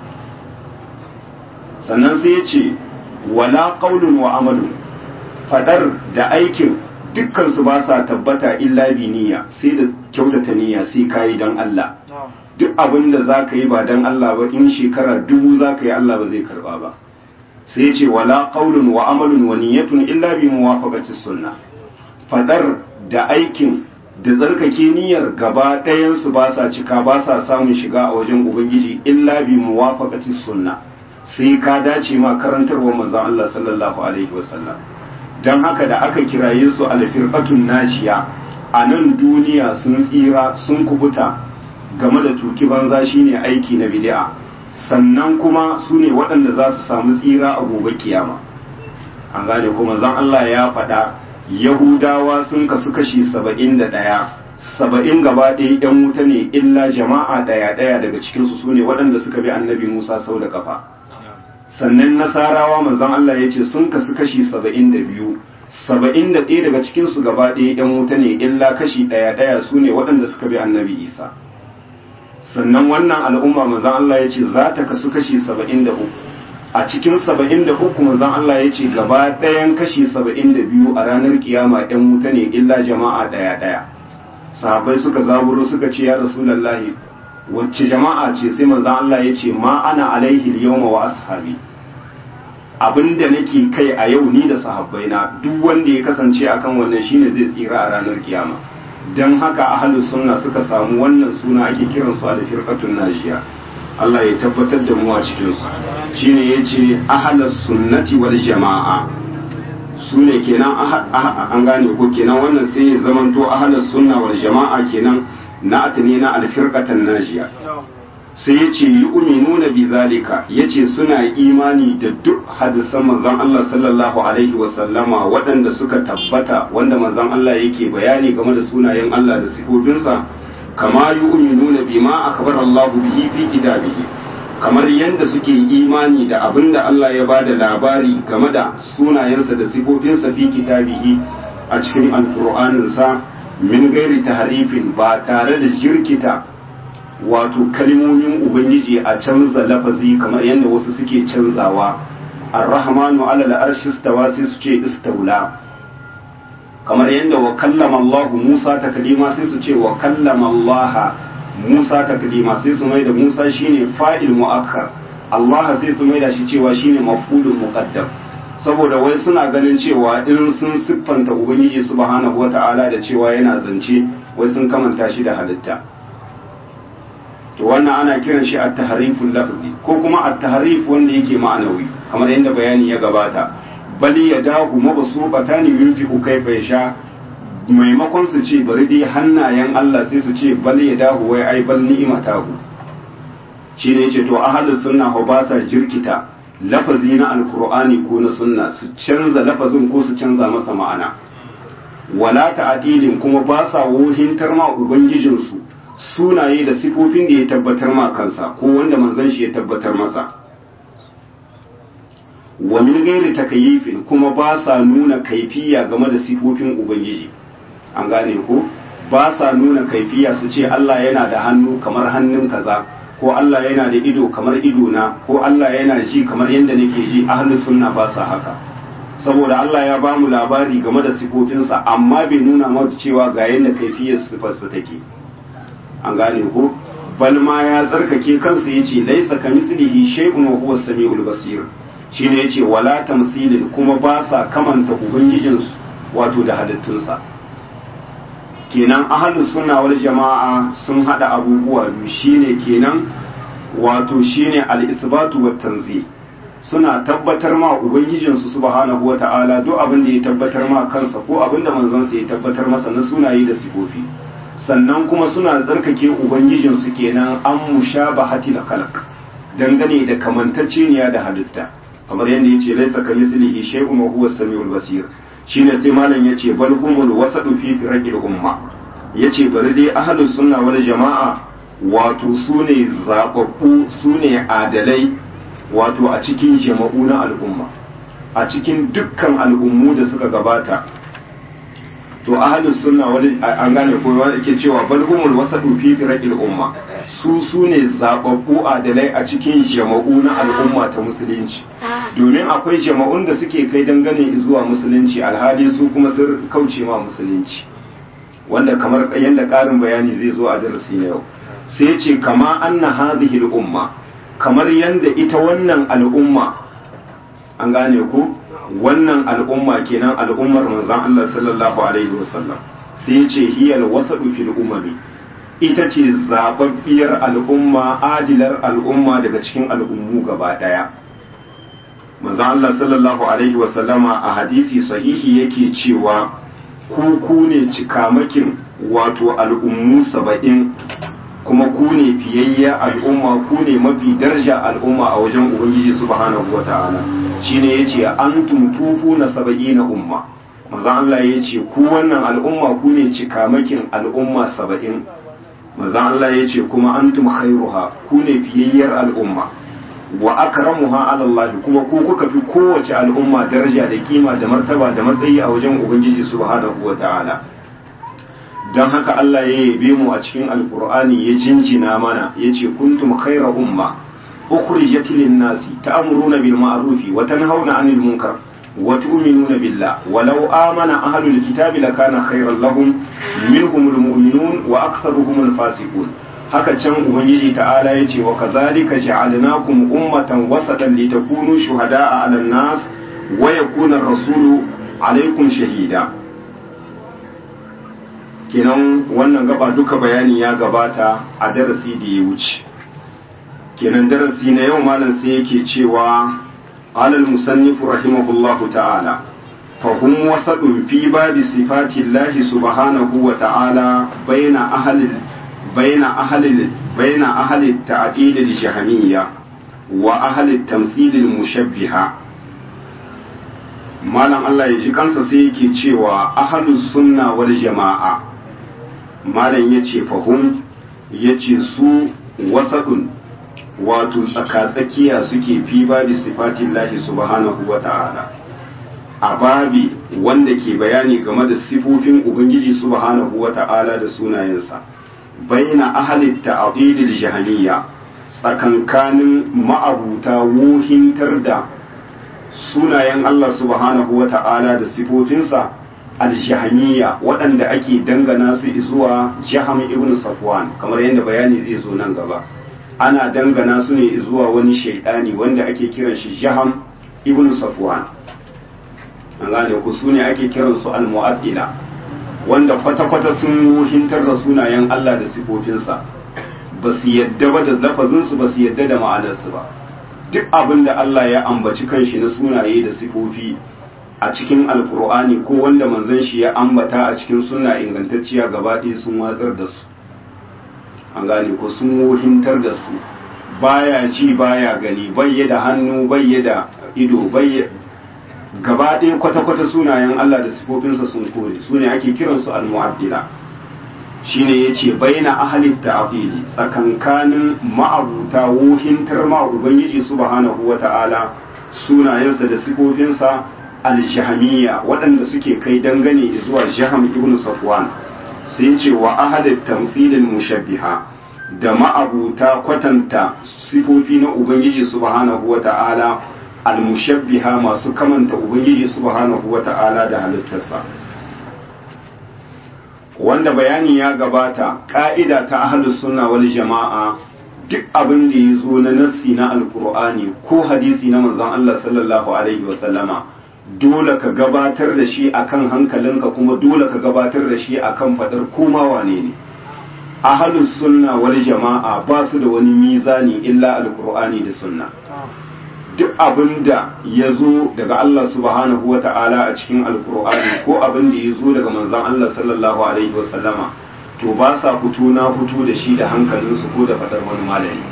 sannan sai ya ce wala qaulun wa amalun fadar da aikin dukkan su ba sa tabbata illa bi niyya sai da kyautata niyya sai ka yi dan Allah duk abin da za ka yi ba dan Allah ba in shekara dubu za ka yi Allah ba zai karba ba sai ya ce wala qaulun wa amalun wa niyyatun illa bi muwafaqati sunnah fadar da aikin da tsarkake niyyar gaba ɗayansu ba sa cika ba sa samun shiga a wajen ubangiji illa bi muwafaqati sunna sai ka dace ma karantarwar manzon Allah sallallahu alaihi wasallam dan haka da aka kiraye su alfirqatun najiya a nan duniya sun tsira sun kubuta game da tuki banza shine aiki na bid'a sannan kuma su ne waɗanda za su samu tsira a gobe kiyama an gane kuma zan Allah ya faɗa yahudawa sun kasu kashi saba'in da ɗaya saba'in gaba ɗaya ‘yan wuta ne illa jama'a ɗaya ɗaya daga cikinsu su ne waɗanda suka bi annabi musa sau da kafa sannan nasarawa manzon Allah ya ce sun kasu kashi saba'in da biyu saba'in da ɗaya daga cikinsu gaba ɗaya ‘yan wuta ne illa kashi ɗaya ɗaya su ne waɗanda suka bi annabi isa sannan wannan al'umma manzon Allah ya ce za ta kasu kashi saba'in da uku a cikin saba'in da uku manzon Allah ya ce gaba ɗayan kashi saba'in da biyu a ranar kiyama ‘yan wuta ne illa jama'a ɗaya ɗaya sahabai suka zaburo suka ce ya rasulallahi wacce jama'a ce sai manzon Allah ya ce ma ana alaihi yawma wa ashabi abinda nake kai a yau ni da sahabbai na duk wanda ya kasance akan wannan shine zai tsira a ranar kiyama dan haka ahlus sunna suka samu wannan suna ake kiransu al-firqatun najiya Allah ya tabbatar da mu a cikinsu shine ya ce ahalar sunnati wal jama'a su ne kenan an gane ko kenan wannan sai ya zamanto ahalar sunna wal jama'a kenan na atane na alfirqatan najiya sai ya ce yi uminuna bi zalika ya ce suna imani da duk hadisan manzon Allah sallallahu alaihi wasallama waɗanda suka tabbata wanda manzon Allah yake bayani game da sunayen Allah da sifofinsa kama yu'minuna bima akbar Allah bihi fi kitabihi kamar yadda suke imani da abinda Allah ya bada labari game da sunayensa da sifofinsa fi kitabihi a cikin alqur'aninsa min gairi tahrifin ba tare da jirkita wato kalmomin ubangiji a canza lafazi kamar yadda wasu suke canzawa ar-rahmanu ala al-arshi istawa sai su ce istaula kamar yadda wa kallama Allah Musa taklima sai su ce wa kallama Allah Musa taklima sai su mai da Musa shine fa'il mu'akkar Allah sai su mai da shi cewa shine maf'ulun muqaddam saboda wai suna ganin cewa in sun siffanta ubangiji subhanahu wata'ala da cewa yana zance wai sun kamanta shi da halitta to wannan ana kiran shi at-tahriful lafzi ko kuma at-tahrif wanda yake ma'anawi kamar yadda bayani ya gabata bali ya dahu mabsuqata ne yunfiqu kaifa yasha maimakon su ce bari dai hannayen Allah sai su ce bali ya dahu wai ai bal ni'matahu shine yace to ahlus sunna ho ba sa jirkita lafazi na alqur'ani ko na sunna su canza lafazin ko su canza masa ma'ana wala ta'dilin kuma ba sa wohintar ma ubangijinsu sunaye da sifofin da ya tabbatar ma kansa ko wanda manzon shi ya tabbatar masa wa min gairi takayyifin kuma ba sa nuna kaifiya game da sifofin ubangiji an gane ko ba sa nuna kaifiya su ce Allah yana da hannu kamar hannun kaza ko Allah yana da ido kamar ido na ko Allah yana ji kamar yadda nake ji ahlus sunna ba sa haka saboda Allah ya ba mu labari game da sifofinsa amma bai nuna mana cewa ga yadda kaifiyar sifarsa take an gane ko bal ma ya tsarkake kansa yace laisa kamislihi shay'un wa huwa samiul basir shine yace wala tamsilin kuma ba sa kamanta ubangijinsu wato da halittunsa kenan ahlus sunna wal jama'a sun hada abubuwa biyu shine kenan wato shine al-isbatu wat tanzih suna tabbatar ma ubangijinsu subhanahu wata'ala duk abin da ya tabbatar ma kansa ko abin da manzansa ya tabbatar masa na sunaye da sifofi sannan kuma suna tsarkake ubangijinsu kenan an mushabahati da khalq dangane da kamantacceniya da halitta kamar yadda yace laisa kamislihi shay'un wa huwa samiul basir shine sai malam yace bal humul wasadu fi firaqil umma yace bari dai ahlus sunna wal jama'a wato sune zababbu sune adalai wato a cikin jama'u na al'umma a cikin dukkan al'ummu da suka gabata to ahlus sunna wani an gane ko wanda ke cewa bal humul wasadu fi firaqil umma su sune zababbu adalai a cikin jama'u na al'umma ta musulunci domin akwai jama'un da suke kai dangane zuwa musulunci alhali su kuma sun kauce ma musulunci wanda kamar yanda karin bayani zai zo a darasi na yau sai ya ce kama anna hadhihi al-umma kamar yanda ita wannan al'umma an gane ku wannan al'umma kenan al'ummar manzon Allah sallallahu alaihi wasallam sai ya ce hiyal wasadu fil umami ita ce zababbiyar al'umma adilar al'umma daga cikin al'ummu gaba daya manzon Allah sallallahu alaihi wasallama a hadisi sahihi yake cewa ku ku ne cikamakin wato al'ummu saba'in kuma ku ne fiyayya al'umma ku ne mafi daraja al'umma a wajen ubangiji subhanahu wata'ala shine yace antum tufu na saba'ina umma manzo Allah yace ku wannan al'umma ku ne cikamakin al'umma saba'in manzo Allah yace kuma antum khairuha ku ne fiyayyar al'umma wa akramuha ala Allah kuma ku kuka fi kowace al'umma daraja da kima da martaba da matsayi a wajen ubangiji subhanahu wata'ala don haka Allah ya yabe mu a cikin alkur'ani ya jinjina mana ya ce kuntum khaira umma ukhrijat lin nasi ta'muruna bil ma'rufi wa tanhauna 'anil munkar wa tu'minuna billah walau amana ahlul kitabi lakana khairan lahum minhumul mu'minun wa aktharuhumul fasiqun haka can ubangiji ta'ala ya ce wa kadhalika ja'alnakum ummatan wasatan litakunu shuhada'a 'alan nas wa yakuna ar-rasulu 'alaykum shahida kenan wannan gaba duka bayani ya gabata a darasi da ya wuce kenan darasi na yau malam sai yake cewa alal musannif rahimahullahu ta'ala fa hum wasadun fi babi sifatillahi subhanahu wa ta'ala baina ahli baina ahli baina ahli ta'dil al-jahmiyya wa ahli tamthil al-mushabbiha malam Allah ya ji kansa sai yake cewa ahlus sunna wal jama'a malam ya ce fahim ya ce su wasaɗin wato tsakatsakiya suke fi babi sifatin lahi subhanahu wa ta'ala a babi wanda ke bayani game da sifofin ubangiji subhanahu wa ta'ala da sunayensa baina ahalit ta'dilil jahaniya tsakankanin ma'abuta wuhintar da sunayen Allah subhanahu wa ta'ala da sifofinsa aljahaniya waɗanda ake dangana su zuwa jaham ibn safwan kamar yadda bayani zai zo nan gaba ana dangana su ne zuwa wani shaidani wanda ake kiran shi jaham ibn safwan an gane ku su ne ake kiran su almu'addila wanda kwata-kwata sun wuhintar da sunayen Allah da sifofinsa ba su yadda ba da lafazinsu ba su yadda da ma'anarsu ba duk abin da Allah ya ambaci kanshi na sunaye da sifofi a cikin alkur'ani ko wanda manzon shi ya ambata a cikin sunna ingantacciya gaba ɗaya sun watsar da su an gane ko sun wohintar da su baya ji baya gani bayye da hannu bayye da ido bayye gaba ɗaya kwata-kwata sunayen Allah da sifofinsa sun kore su ne ake kiransu al-mu'addila shine yace baina ahli ta'qidi tsakankanin ma'abuta wohintar ma ubangiji subhanahu wata'ala sunayensa da sifofinsa aljahamiya waɗanda suke kai dangane zuwa jaham ibn safwan sai ce wa ahadat tamthilil mushabbiha da ma'abuta kwatanta sifofi na ubangiji subhanahu wata'ala almushabbiha masu kamanta ubangiji subhanahu wata'ala da halittarsa wanda bayani ya gabata ka'ida ta ahlus sunna wal jama'a duk abin da ya zo na nassi na alkur'ani ko hadisi na manzon Allah sallallahu alaihi wa sallama dole ka gabatar da shi akan hankalinka kuma dole ka gabatar da shi akan fadar koma wane ne ahlus sunna wal jama'a ba su da wani mizani illa alkur'ani da sunna duk abin da ya zo daga Allah subhanahu wa ta'ala a cikin alkur'ani ko abin da ya zo daga manzon Allah sallallahu alaihi wa sallama to ba sa fito na fito da shi da hankalinsu ko da fadar wani malami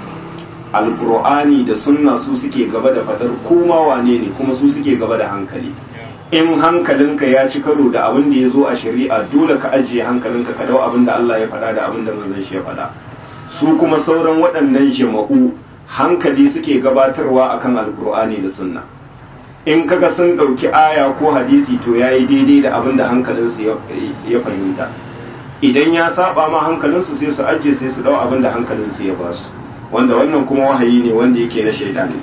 alkur'ani da sunna su suke gaba da fadar koma wane ne kuma su suke gaba da hankali in hankalinka ya ci karo da abin da ya zo a shari'a dole ka ajiye hankalinka ka dau abin da Allah ya faɗa da abin da manzon shi ya faɗa su kuma sauran waɗannan jama'u hankali suke gabatarwa akan alkur'ani da sunna in kaga sun ɗauki aya ko hadisi to yayi daidai da abin da hankalinsu ya fahimta idan ya saba ma hankalinsu sai su ajiye sai su dau abin da hankalinsu ya basu wanda wannan kuma wahayi ne wanda yake na shaidani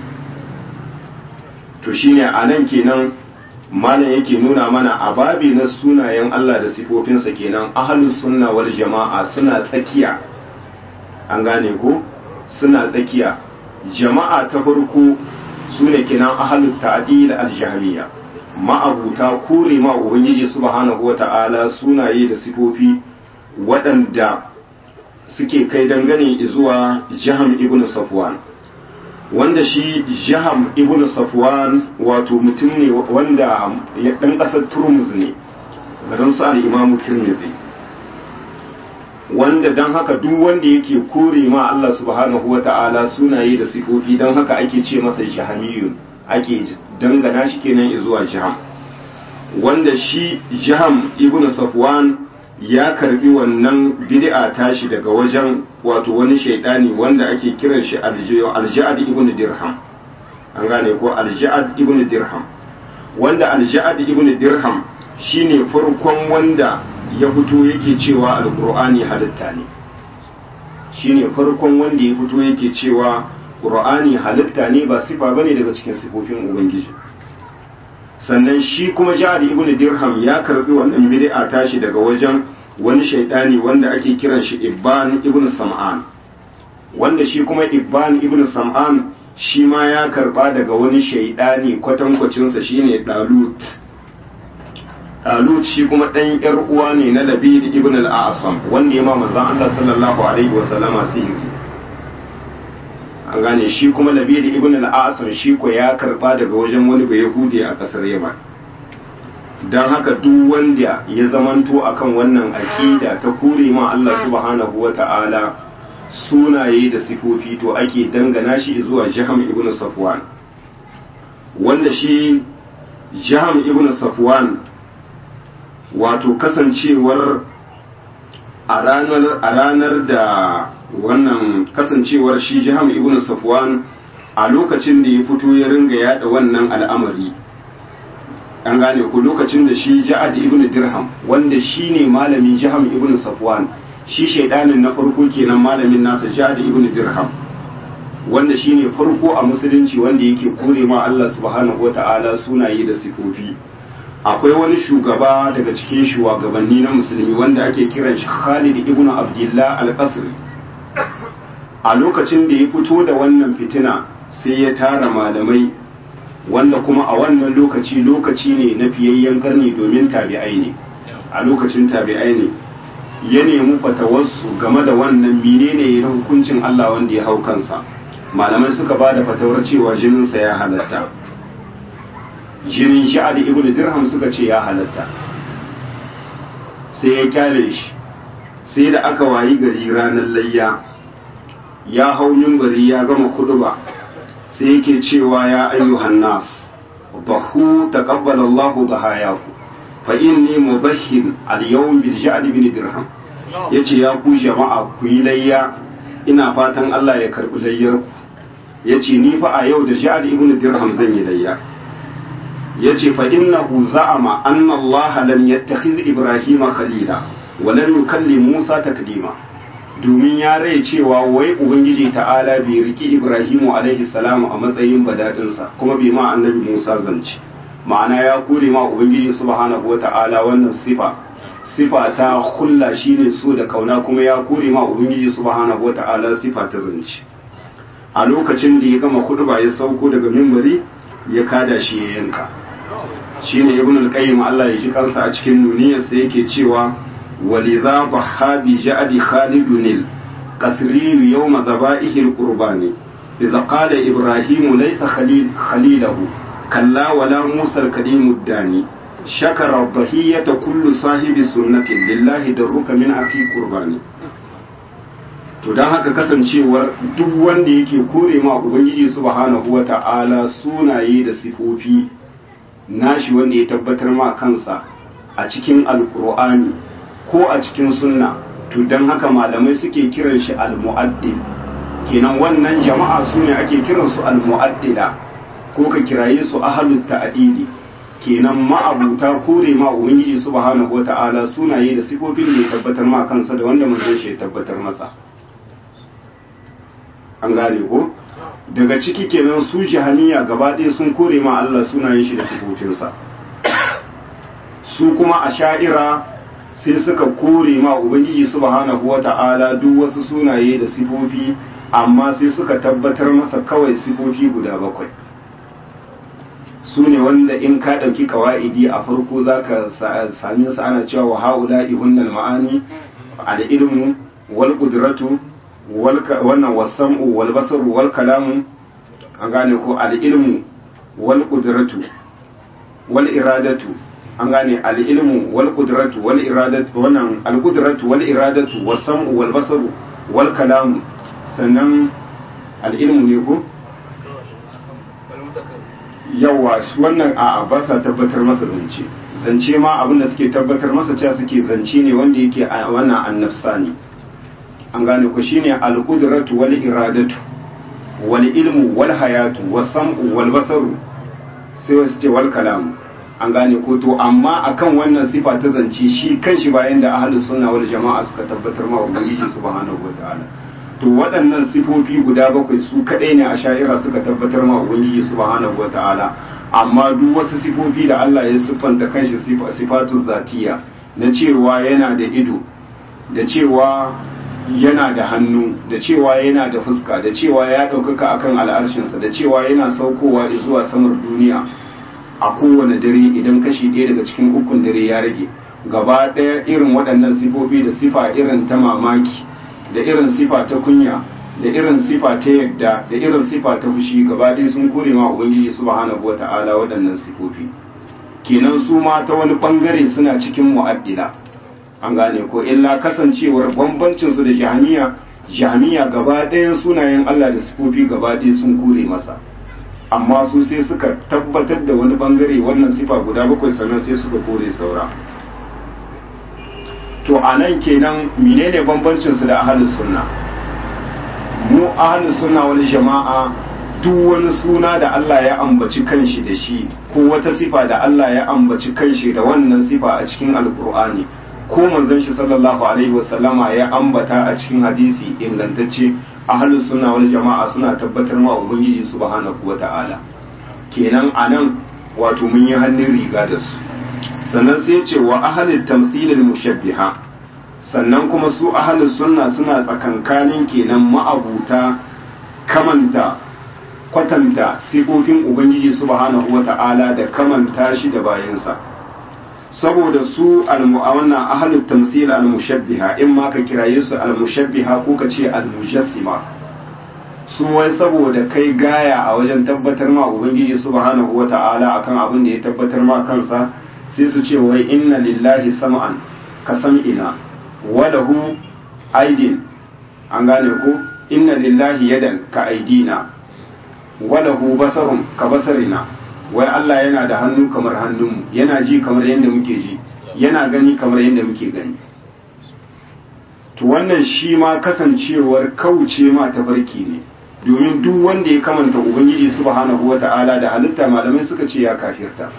to shine a nan kenan malam yake nuna mana a babi na sunayen Allah da sifofinsa kenan ahlus sunna wal jama'a suna tsakiya an gane ko suna tsakiya jama'a ta farko sune kenan ahlut ta'dil al-jahmiyya ma'abuta kore ma ubangiji subhanahu wata'ala sunaye da sifofi waɗanda suke kai dangane zuwa jaham ibn safwan wanda shi jaham ibn safwan wato mutum ne wanda ya ɗan ƙasar turmuz ne garin su al-imamu tirmidhi wanda don haka duk wanda yake kore ma Allah subhanahu wata'ala sunaye da sifofi don haka ake ce masa jahamiyun ake dangana shi kenan zuwa jaham wanda shi jaham ibn safwan ya karbi wannan bid'a tashi daga wajen wato wani shaidani wanda ake kiran shi alja'ad ibn dirham an gane ko alja'ad ibn dirham wanda alja'ad ibn dirham shine farkon wanda ya fito yake cewa alqur'ani halitta ne shine farkon wanda ya fito yake cewa qur'ani halitta ne ba sifa bane daga cikin sifofin ubangiji sannan shi kuma ja'ad ibn dirham ya karbi wannan bid'a tashi daga wajen wani shaidani wanda ake kiran shi ibban ibn sam'an wanda shi kuma ibban ibn sam'an shi ma ya karba daga wani shaidani kwatankwacinsa shine dalut dalut shi kuma dan yar uwa ne na labid ibn al-asam wanda ya ma manzon Allah sallallahu alaihi wa sallama sihiri an gane shi kuma labid ibn al-asam shi ko ya karba daga wajen wani bayahudi a kasar yaman don haka duk wanda ya zamanto akan wannan aƙida ta kore ma Allah subhanahu wa ta'ala sunaye da sifofi to ake dangana shi zuwa jiham ibn safwan wanda shi jiham ibn safwan wato kasancewar a ranar a ranar da wannan kasancewar shi jiham ibn safwan a lokacin da ya fito ya ringa yada wannan al'amari an gane ku lokacin da shi ja'ad ibn dirham wanda shi ne malamin jaham ibn safwan shi shaidanin na farko kenan malamin nasa ja'ad ibn dirham wanda shi ne farko a musulunci wanda yake kore ma Allah subhanahu wata'ala sunaye da sifofi akwai wani shugaba daga cikin shugabanni na musulmi wanda ake kiran shi Khalid ibn Abdullah al-Qasri a lokacin da ya fito da wannan fitina sai ya tara malamai wanda kuma a wannan lokaci lokaci ne na fiyayyen karni domin tabi'ai ne a lokacin tabi'ai ne ya nemi fatawarsu game da wannan menene na hukuncin Allah wanda ya hau kansa malamai suka ba da fatawar cewa jininsa ya halatta jinin sha'ad ibn dirham suka ce ya halatta sai ya kyale shi sai da aka wayi gari ranar layya ya hau bari ya gama kuduba sai yake cewa ya ayyuhan nas bahu taqabbala Allah dhahayaku fa inni mudahhin al-yawm bil ja'd bin dirham yace ya ku jama'a ku yi layya ina fatan Allah ya karbi layyar ku yace ni fa a yau da ja'd ibn dirham zan yi layya yace fa innahu za'ama anna Allah lam yattakhiz ibrahima khalila wa lam yukallim Musa taklima domin ya rai cewa wai ubangiji ta'ala bai riki ibrahimu alaihi salamu a matsayin badadinsa kuma bai ma annabi musa zance ma'ana ya kore ma ubangiji subhanahu wata'ala wannan sifa sifa ta hulla shine so da kauna kuma ya kore ma ubangiji subhanahu wata'ala sifa ta zance a lokacin da ya gama ba ya sauko daga mimbari ya kada shi ya yanka shine ibn al-qayyim Allah ya ji kansa a cikin nuniyarsa yake cewa ولذا ضحى بجعد خالد القسري يوم ذبائح القربان إذا قال إبراهيم ليس خليل خليله كلا ولا موسى الكريم الداني شكر الضحية كل صاحب سنة لله درك من أخي قرباني to don haka kasancewar duk wanda yake kore ma ubangiji subhanahu wa ta'ala sunaye da sifofi nashi wanda ya tabbatar ma kansa a cikin alkur'ani ko a cikin sunna to don haka malamai suke kiran shi al-mu'addil kenan wannan jama'a su ne ake kiransu al-mu'addila ko ka kiraye su ahalut ta'dili kenan ma'abuta kore ma ubangiji subhanahu wata'ala sunaye da sifofin da ya tabbatar ma kansa da wanda manzon shi ya tabbatar masa an gane ko daga ciki kenan su jahaniya gaba ɗaya sun kore ma Allah sunayen shi da sifofinsa su kuma a sha'ira sai suka kore ma ubangiji subhanahu wata'ala duk wasu sunaye da sifofi amma sai suka tabbatar masa kawai sifofi guda bakwai su ne wanda in ka ɗauki kawa'idi a farko za ka sami su ana cewa wa ha'ula ihunnal ma'ani al-ilmu wal qudratu wannan wasam'u wal basaru wal kalamu an gane ko al-ilmu wal qudratu wal iradatu an gane al-ilmu wal qudratu wal iradatu wannan al qudratu wal iradatu wasam'u wal basaru wal kalamu sannan al-ilmu ne ko yawa wannan a ba sa tabbatar masa zance zance ma abinda suke tabbatar masa cewa suke zance ne wanda yake a wannan annafsa ne an gane ku shine al-qudratu wal iradatu wal ilmu wal hayatu was sam'u wal basaru sai wasu ce wal kalam an gane ko to amma akan wannan sifa ta zance shi kanshi bayan da ahlus sunna wal jama'a suka tabbatar ma ubangiji subhanahu wataala to waɗannan sifofi guda bakwai su kaɗai ne a sha'ira suka tabbatar ma ubangiji subhanahu wata'ala amma duk wasu sifofi da Allah ya siffanta kanshi sifatu zatiya na cewa yana da ido da cewa yana da hannu da cewa yana da fuska da cewa ya ɗaukaka akan al'arshinsa da cewa yana saukowa zuwa samar duniya a kowane dare idan kashi ɗaya daga cikin ukun dare ya rage gaba ɗaya irin waɗannan sifofi da sifa irin ta mamaki da irin sifa ta kunya da irin sifa ta yadda da irin sifa ta fushi gaba ɗaya sun kore ma ubangiji subhanahu wata'ala waɗannan sifofi kenan su ma ta wani bangare suna cikin mu'addila an gane ko illa kasancewar bambancin su da jahaniya jahaniya gaba ɗayan sunayen Allah da sifofi gaba ɗaya sun kore masa amma su sai suka tabbatar da wani bangare wannan sifa guda bakwai sannan sai suka kore saura to a nan kenan menene bambancin su da ahlus sunna mu ahlus sunna wal jama'a duk wani suna da Allah ya ambaci kanshi da shi ko wata sifa da Allah ya ambaci kanshi da wannan sifa a cikin alkur'ani ko manzon shi sallallahu alaihi wasallama ya ambata a cikin hadisi ingantacce ahlus sunna wal jama'a suna tabbatar ma ubangiji subhanahu wata'ala kenan anan wato mun yi hannun riga da su sannan sai ce wa ahalin tamthilil mushabbiha sannan kuma su ahalin sunna suna tsakankanin kenan ma'abuta kamanta kwatanta sifofin ubangiji subhanahu wata'ala da kamanta shi da bayansa saboda su almu'awana ahalin tamthil al-mushabbiha in ma ka kiraye su al-mushabbiha ko ka ce al-mujassima su wai saboda kai gaya a wajen tabbatar ma ubangiji subhanahu wata'ala akan abin da ya tabbatar ma kansa sai su ce wai inna lillahi sam'an ka sam'ina wa lahu aidin an gane ko inna lillahi yadan ka aidina wa lahu basarun ka basarina wai Allah yana da hannu kamar hannunmu yana ji kamar yadda muke ji yana gani kamar yadda muke gani to wannan shi ma kasancewar kauce ma tafarki ne domin duk wanda ya kamanta ubangiji subhanahu wata'ala da halitta malamai suka ce ya kafirta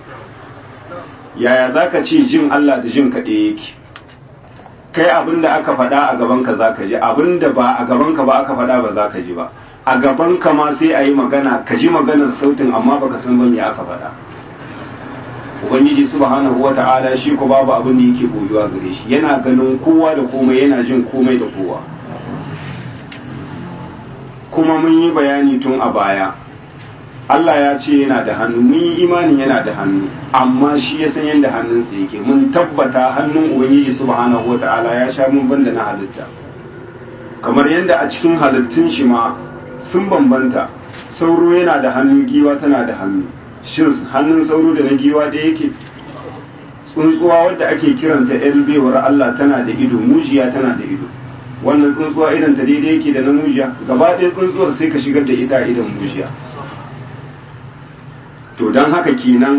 yaya za ka ce jin Allah da jin kaɗe yake kai abin da aka faɗa a gabanka za ka ji abin da ba a gabanka ba aka faɗa ba za ka ji ba a gabanka ma sai a yi magana ka ji maganar sautin amma baka san ba me aka faɗa ubangiji subhanahu wa ta'ala shi ko babu abin da yake boyuwa gare shi yana ganin kowa da komai yana jin komai da kowa kuma mun yi bayani tun a baya Allah ya ce yana da hannu mun yi imani yana da hannu amma shi ya san yadda hannunsa yake mun tabbata hannun ubangiji subhanahu wata'ala ya sha mun banda na halitta kamar yadda a cikin halittun shi ma sun bambanta sauro yana da hannu giwa tana da hannu shin hannun sauro da na giwa da yake tsuntsuwa wadda ake kiranta yan bewar Allah tana da ido mujiya tana da ido wannan tsuntsuwa idan ta daidai yake da na mujiya gaba ɗaya tsuntsuwar sai ka shigar da ita idan mujiya to don haka kenan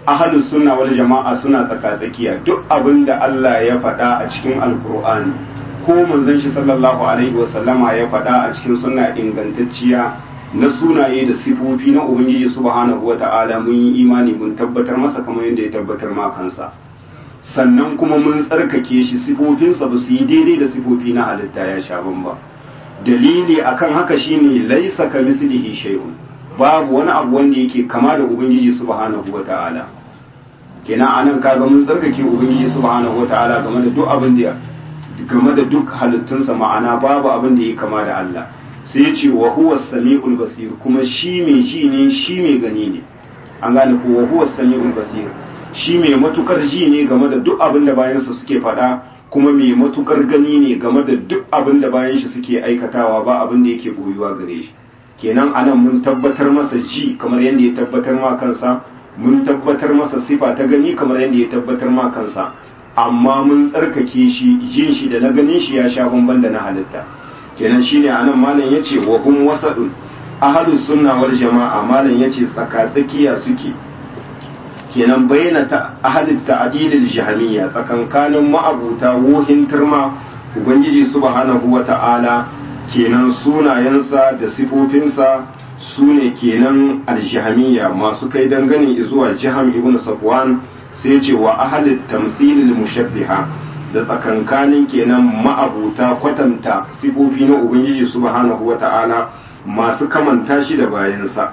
ahlus sunna wal jama'a suna tsaka-tsakiya duk abin da Allah ya faɗa a cikin alkur'ani ko manzon shi sallallahu alaihi wasallama ya faɗa a cikin sunna ingantacciya na sunaye da sifofi na ubangiji subhanahu wata'ala mun yi imani mun tabbatar masa kamar yadda ya tabbatar ma kansa sannan kuma mun tsarkake shi sifofinsa ba su yi daidai da sifofi na halitta ya sha bamba dalili akan haka shine laisa ka mislihi shay'un babu wani abu wanda yake kama da ubangiji subhanahu wata'ala kenan anan kaga mun tsarkake ubangiji subhanahu wata'ala game da duk abin da game da duk halittunsa ma'ana babu abin da yake kama da Allah sai ya ce wa huwa sami'ul basir kuma shi mai ji ne shi mai gani ne an gane ko wa huwa sami'ul basir shi mai matukar ji ne game da duk abin da bayansa suke faɗa kuma mai matukar gani ne game da duk abin da bayan shi suke aikatawa ba abin da yake boyuwa gare shi kenan anan mun tabbatar masa ji kamar yadda ya tabbatar ma kansa mun tabbatar masa sifa ta gani kamar yadda ya tabbatar ma kansa amma mun tsarkake shi jin shi da na ganin shi ya sha bamban da na halitta kenan shine anan malam yace wa hum wasadun ahlus sunna wal jamaa malam yace tsaka tsakiya suke kenan bayyana ta ahalit ta'dilil jahmiya tsakankanin ma'abuta wohin turma ubangiji subhanahu wata'ala kenan sunayensa da sifofinsa sune kenan aljahmiya masu kai dangane zuwa jiham ibn safwan sai ce wa ahalit tamthilil mushabbiha da tsakankanin kenan ma'abuta kwatanta sifofi na ubangiji subhanahu wata'ala masu kamanta shi da bayansa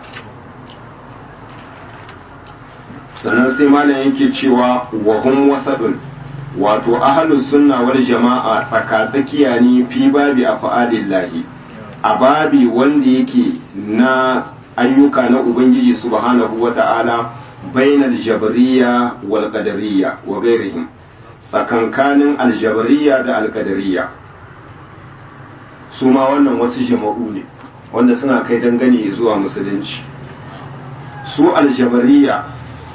sannan sai malam yake cewa wa hum wasadun wato ahlus sunna wal jama'a tsakatsakiya ne fi babi afa'alillahi a babi wanda yake na ayyuka na ubangiji subhanahu wata'ala bainal jabariyya wal qadariyya wa ghairihim tsakankanin aljabariya da alkadariya su ma wannan wasu jama'u ne wanda suna kai dangane zuwa musulunci su aljabariya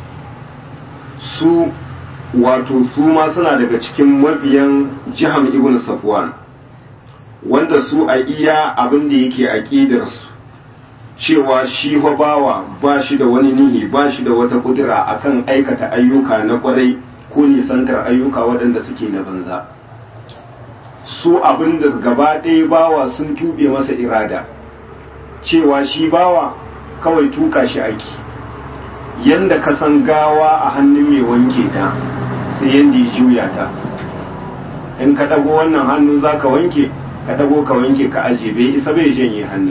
su wato su ma suna daga cikin mabiyan jiham ibn safwan wanda su a iya abin da yake aƙidarsu cewa shi bawa ba shi da wani nihi ba shi da wata kudura akan aikata ayyuka na kwarai ko nisantar ayyuka waɗanda suke na banza su abin da gaba ɗaya bawa sun tube masa irada cewa shi bawa kawai tuka shi aiki yanda ka san gawa a hannun mai wanke ta sai yanda ya juya ta in ka ɗago wannan hannu za ka wanke ka ɗago ka wanke ka aje bai isa bai janye hannun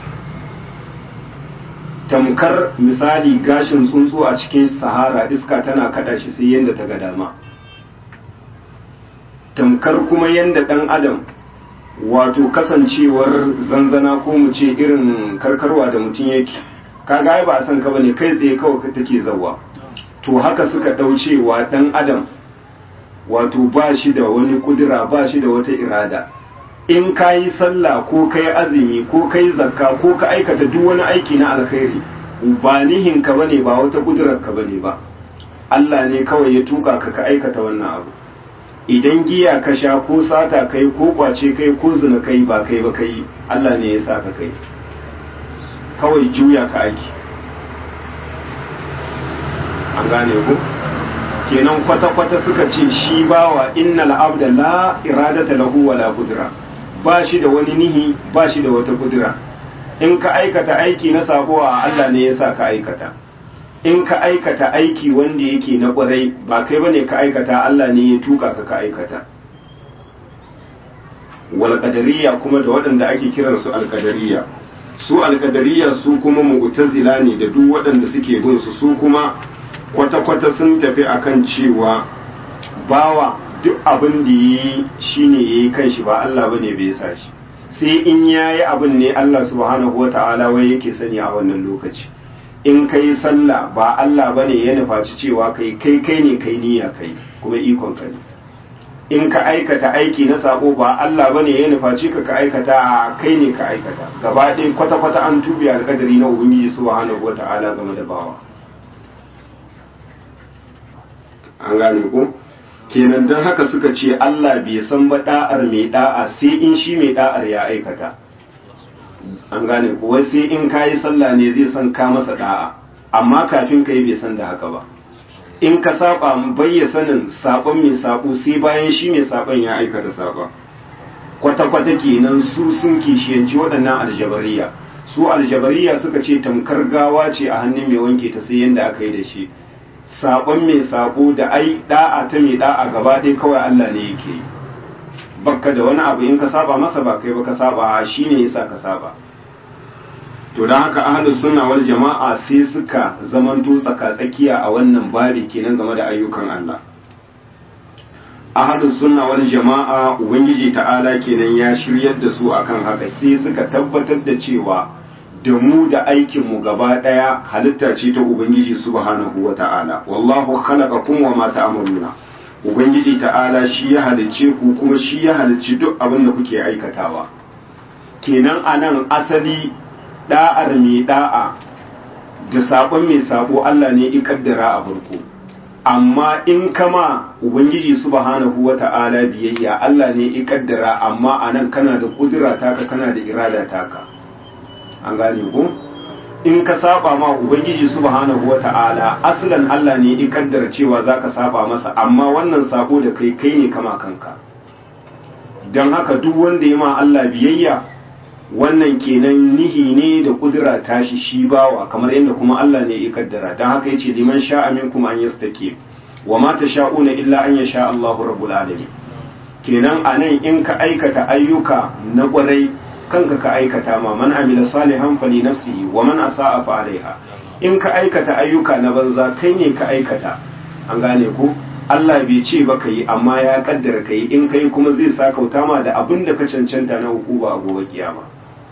tamkar misali gashin tsuntsu a cikin sahara iska tana kada shi sai yadda ta ga dama tamkar kuma yadda dan adam wato kasancewar zanzana ko mu ce irin karkarwa da mutum yake kaga ai ba san ka bane kai tsaye kawai take zawa to haka suka daucewa dan adam wato ba shi da wani kudura ba shi da wata irada in ka yi sallah ko ka yi azumi ko ka yi zakka ko ka aikata duk wani aiki na alkhairi ba nihin ka bane ba wata kudurar ka bane ba Allah ne kawai ya tuka ka ka aikata wannan abu idan giya ka sha ko sata kai ko kwace kai ko zina kai ba kai ba kai Allah ne ya sa ka kai kawai juya ka aiki an gane ku kenan kwata-kwata suka ce shi bawa innal abda la iradata lahu wala kudura ba shi da wani nihi ba shi da wata kudura in ka aikata aiki na sabo a Allah ne ya sa ka aikata in ka aikata aiki wanda yake na kwarai ba kai bane ka aikata Allah ne ya tuka ka ka aikata wal qadariyya kuma da waɗanda ake kiran su al qadariyya su al qadariyya su kuma mu'tazila ne da duk waɗanda suke bin su su kuma kwata-kwata sun tafi akan cewa bawa duk abin da yi shi ne ya yi kanshi ba Allah ba ne bai sa shi sai in ya yi abin ne Allah subhanahu wa ta'ala wai yake sani a wannan lokaci in ka yi sallah ba Allah ba ne ya nufaci cewa kai kai kai ne kai niyya kai kuma ikon ka ne in ka aikata aiki na sabo ba Allah ba ne ya nufaci ka ka aikata a kai ne ka aikata gaba ɗaya kwata-kwata an tubi alƙadari na ubangiji subhanahu wa ta'ala game da bawa an gane ko kenan don haka suka ce Allah bai san ba da'ar mai da'a sai in shi mai da'ar ya aikata an gane ko wai sai in kayi sallah ne zai san ka masa da'a amma kafin kai bai san da haka ba in ka saba bayya sanin sabon mai sabo sai bayan shi mai sabon ya aikata sabon kwata-kwata kenan su sun kishiyanci waɗannan aljabariya su aljabariya suka ce tamkar gawa ce a hannun mai wanke ta sai yadda aka yi da shi sabon mai sabo da ai da'a ta mai da'a gaba ɗaya kawai Allah ne yake yi bakka da wani abu in ka saba masa ba kai ba ka saba shi ne yasa ka saba to don haka ahlus sunna wal jama'a sai suka zamanto tsaka-tsakiya a wannan babi kenan game da ayyukan Allah ahlus sunna wal jama'a ubangiji ta'ala kenan ya shiryar da su akan haka sai suka tabbatar da cewa da mu da aikin mu gaba daya halitta ce ta ubangiji subhanahu wata'ala wallahu khalaqakum wa ma ta'maluna ubangiji ta'ala shi ya halicce ku kuma shi ya halicci duk abin da kuke aikatawa kenan anan asali da'ar mai da'a da sabon mai sabo Allah ne ya kaddara a farko amma in kama ubangiji subhanahu wata'ala biyayya Allah ne ya kaddara amma anan kana da kudura taka kana da irada taka an gane ko in ka saba ma ubangiji subhanahu wata'ala aslan Allah ne ya kaddara cewa zaka saba masa amma wannan sabo da kai kai ne kama kanka dan haka duk wanda ya ma Allah biyayya wannan kenan nihi ne da kudura tashi shi bawa kamar yadda kuma Allah ne ya kaddara dan haka yace liman sha'a minkum an yastaqim wa ma tasha'una illa an yasha Allahu rabbul alamin kenan anan in ka aikata ayyuka na kwarai kanka ka aikata ma man amila salihan fali nafsihi wa man asa'a fa alaiha in ka aikata ayyuka na banza kai ne ka aikata an gane ko Allah bai ce ba kai amma ya kaddara kai in kai kuma zai sa kauta ma da abin da ka cancanta na hukuma a gobe kiyama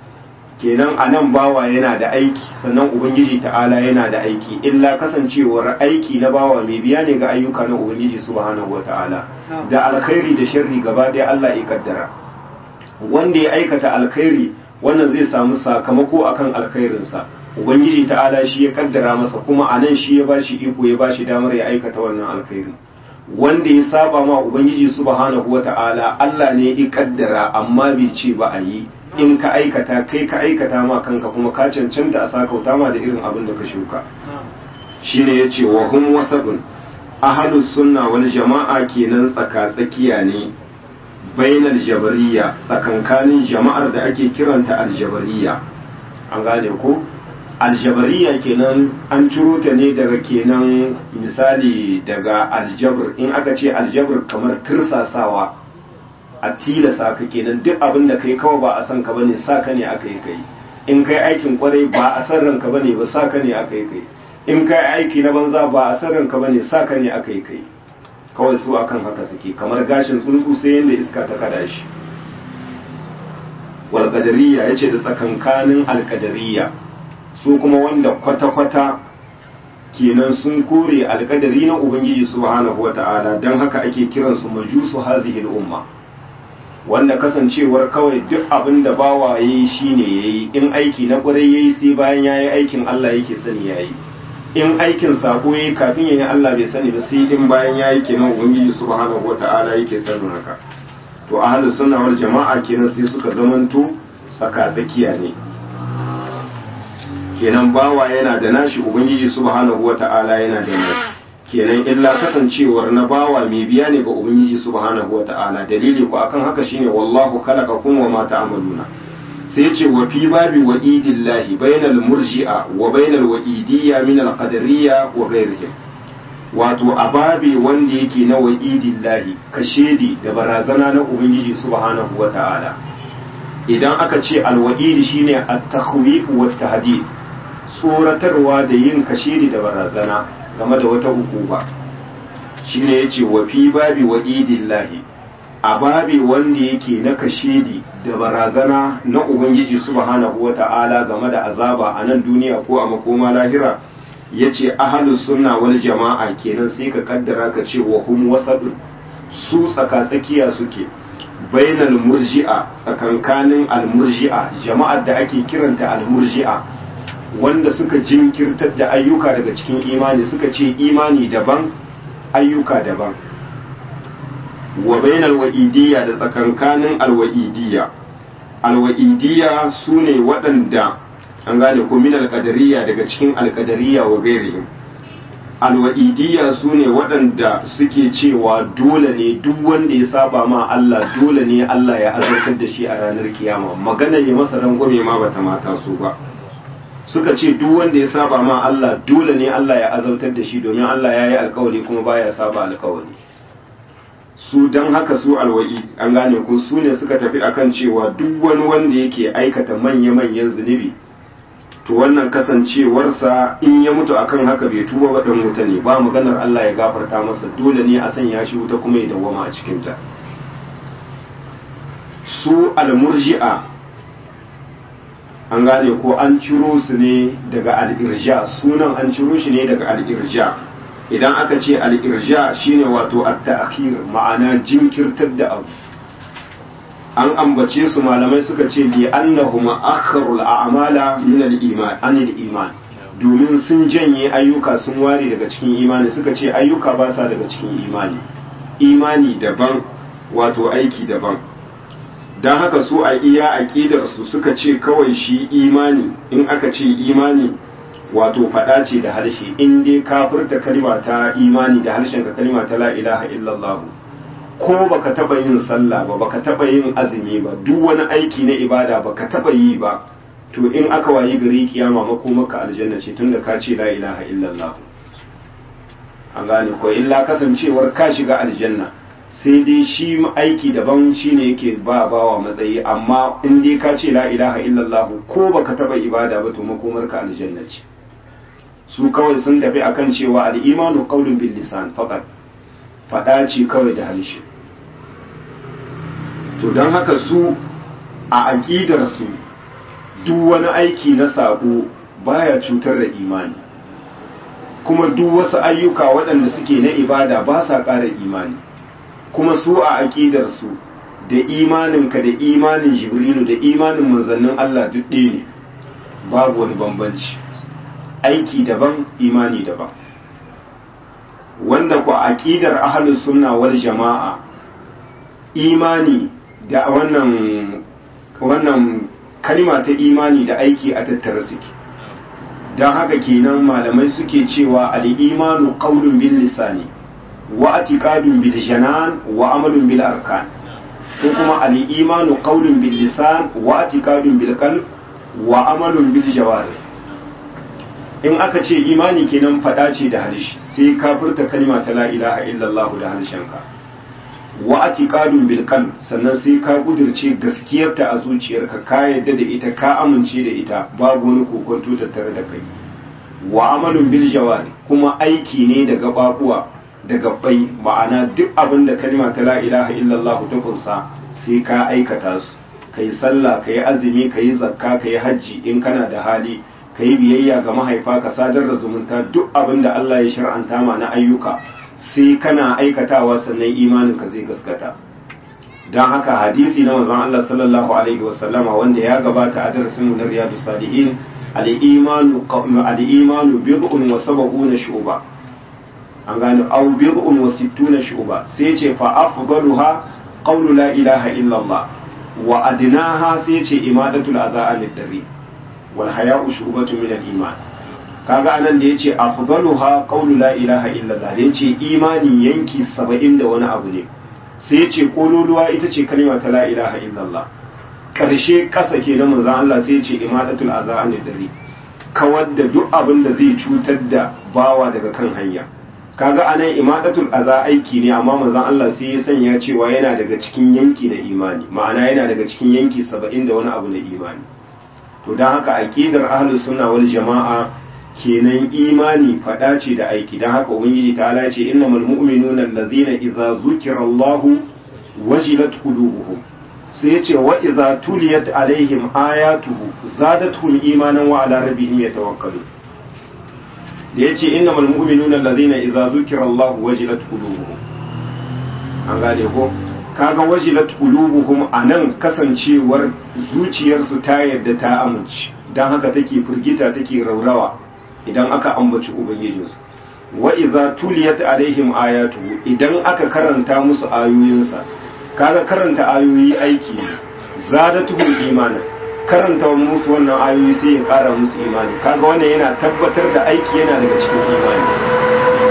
kenan a nan bawa yana da aiki sannan ubangiji ta'ala yana da aiki illa kasancewar aiki na bawa mai biya ne ga ayyuka na ubangiji subhanahu wata'ala da alkhairi da sharri gaba ɗaya Allah ya kaddara wanda ya aikata alkhairi wannan zai samu sakamako akan alkhairinsa ubangiji ta'ala shi ya kaddara masa kuma a nan shi ya bashi iko ya bashi damar ya aikata wannan alkhairi wanda ya saba ma ubangiji subhanahu wata'ala Allah ne ya kaddara amma bai ce ba a yi in ka aikata kai ka aikata ma kanka kuma ka cancanta a sakauta ma da irin abin da ka shuka shine yace wa hum wasabun ahlus sunna wal jama'a kenan tsaka tsakiya ne bainal jabariya tsakankanin jama'ar da ake kiranta aljabariya an gane ko aljabariya kenan an ciro ta ne daga kenan misali daga aljabr in aka ce aljabr kamar tirsasawa a tilasa ka kenan duk abin da kai kawai ba a san ka bane sa ka ne aka yi kai in kai aikin kwarai ba a san ranka bane ba sa ka ne aka yi kai in kai aiki na banza ba a san ranka bane sa ka ne aka yi kai kawai su akan haka suke kamar gashin tsuntsu sai yanda iska ta kada shi wal qadariyya yace da tsakankanin al qadariyya su kuma wanda kwata kwata kenan sun kore alkadari na ubangiji subhanahu wata'ala don haka ake kiransu majusu hazihi umma wanda kasancewar kawai duk abin da bawa yayi shine yayi in aiki na kwarai yayi sai bayan yayi aikin Allah yake sani yayi in aikin sako yayi kafin yayi Allah bai sani ba sai in bayan yayi kenan ubangiji subhanahu wata'ala yake sanin haka to ahlus sunna wal jama'a kenan sai suka zamanto tsaka tsakiya ne kenan bawa yana da nashi ubangiji subhanahu wata'ala yana da nashi kenan illa kasancewar na bawa mai biya ne ga ubangiji subhanahu wata'ala dalili ko akan haka shine wallahu khalaqakum wa ma ta'maluna sai yace wa fi babi wa'idillahi bainal murji'a wa bainal wa'idiyya min al qadariyya wa ghayrihim wato a babi wanda yake na wa'idillahi kashedi da barazana na ubangiji subhanahu wata'ala idan aka ce alwa'idi shine at-takhwif wa at-tahdid tsoratarwa da yin kashedi da barazana game da wata hukuma shine yace wa fi babi wa'idillahi a babi wanda yake na kashedi da barazana na ubangiji subhanahu wata'ala game da azaba a nan duniya ko a makoma lahira yace ahlus sunna wal jama'a kenan sai ka kaddara ka ce wa hum wasadun su tsaka tsakiya suke bainal murji'a tsakankanin almurji'a jama'ar da ake kiranta almurji'a wanda suka jinkirtar da ayyuka daga cikin imani suka ce imani daban ayyuka daban wa bainal wa'idiyya da tsakankanin alwa'idiyya alwa'idiyya su ne waɗanda an gane ko min alƙadariya daga cikin alƙadariya wa gairihim alwa'idiyya su ne waɗanda suke cewa dole ne duk wanda ya saba ma Allah dole ne Allah ya azartar da shi a ranar kiyama magana ya masa rangwame ma bata mata su ba suka ce duk wanda ya saba ma Allah dole ne Allah ya azartar da shi domin Allah ya yi alkawari kuma baya saba alkawari su don haka su alwa'i an gane ko su ne suka tafi akan cewa duk wani wanda yake aikata manya-manyan zunubi to wannan kasancewarsa in ya mutu akan haka bai tuba ba dan wuta ne ba maganar Allah ya gafarta masa dole ne a sanya shi wuta kuma ya dawwama a cikin ta su almurji'a an gane ko an ciro su ne daga al'irja sunan an ciro shi ne daga al'irja idan aka ce al'irja shine wato at-ta'khir ma'ana jinkirtar da abu an ambace su malamai suka ce li annahum akharul a'mala min al-iman anil iman domin sun janye ayyuka sun ware daga cikin imani suka ce ayyuka ba sa daga cikin imani imani daban wato aiki daban don haka su a iya aqidar su suka ce kawai shi imani in aka ce imani wato faɗa ce da harshe in dai ka furta kalma ta imani da harshen ka kalma ta la ilaha illallah ko baka taba yin sallah ba baka taba yin azumi ba duk wani aiki na ibada baka taba yi ba to in aka wayi gari kiyama mako maka aljanna ce tunda ka ce la ilaha illallah an gane ko illa kasancewar ka shiga aljanna sai dai shi aiki daban shine yake ba bawa matsayi amma in dai ka ce la ilaha illallah ko baka taba ibada ba to makomar ka aljanna ce su kawai sun tafi akan cewa al-imanu qawlun bil lisan faqat fada ce kawai da harshe to don haka su a aqidar su duk wani aiki na sabo baya cutar da imani kuma duk wasu ayyuka waɗanda suke na ibada ba sa ƙara imani kuma su a aƙidarsu da imaninka da imanin jibrilu da imanin manzannin Allah duk ɗaya ne babu wani bambanci aiki daban imani daban wanda ku aƙidar ahlus sunna wal jama'a imani da wannan wannan kalma ta imani da aiki a tattara suke don haka kenan malamai suke cewa al-imanu qawlun bil lisani wa atiqadun bil janan wa amalun bil arkan ko kuma al-imanu qawlun bil lisan wa atiqadun bil qalb wa amalun bil jawarih in aka ce imani kenan fada ce da harshe sai ka furta kalma ta la ilaha illallah da harshenka wa atiqadun bil qalb sannan sai ka kudirce gaskiyarta a zuciyarka ka yadda da ita ka amince da ita babu wani kokonto tattare da kai wa amalun bil jawari kuma aiki ne da gababuwa da gabbai ma'ana duk abin da kalma ta la ilaha illallah ta kunsa sai ka aikata su kai sallah kai azumi kai zakka kai hajji in kana da hali kai biyayya ga mahaifa ka sadar da zumunta duk abin da Allah ya shar'anta ma na ayyuka sai kana aikatawa sannan imanin ka zai gaskata don haka hadisi na manzon Allah sallallahu alaihi wasallama wanda ya gabata a darasin mu na riyadus salihin al-imanu al-imanu bid'un wa sab'una shu'ba an gano aw bid'un wa sittuna shu'ba sai ce fa afdaluha qawlu la ilaha illa Allah wa adnaha sai ce imadatul adha anid dari wal haya'u shu'batun min al-iman kaga anan da yace afdaluha qawlu la ilaha illa Allah da yace imani yanki 70 da wani abu ne sai yace kololuwa ita ce kalma ta la ilaha illa Allah karshe kasa ke na manzon Allah sai yace imadatul adha anid dari kawar da duk abin da zai cutar da bawa daga kan hanya kaga anan imadatul aza aiki ne amma manzon Allah sai ya sanya cewa yana daga cikin yanki na imani ma'ana yana daga cikin yanki saba'in da wani abu na imani to don haka aqidar ahlus sunna wal jama'a kenan imani fada ce da aiki don haka ubangiji ta ala ce innamal mu'minuna allazina idza zukira Allahu wajilat qulubuhum sai ya ce wa idza tuliyat alaihim ayatuhu zadatuhum imanan wa ala rabbihim yatawakkalun da ya ce inna malmu'minuna allazina idza zukira Allah wajilat qulubuhum an gane ko kaga wajilat qulubuhum anan kasancewar zuciyarsu ta yarda ta amince dan haka take firgita take raurawa idan aka ambaci ubangijinsu wa idza tuliyat alaihim ayatuhu idan aka karanta musu ayoyinsa kaga karanta ayoyi aiki ne zadatuhum imanan karanta musu wannan ayoyi sai ya kara musu imani kaga wannan yana tabbatar da aiki yana daga cikin imani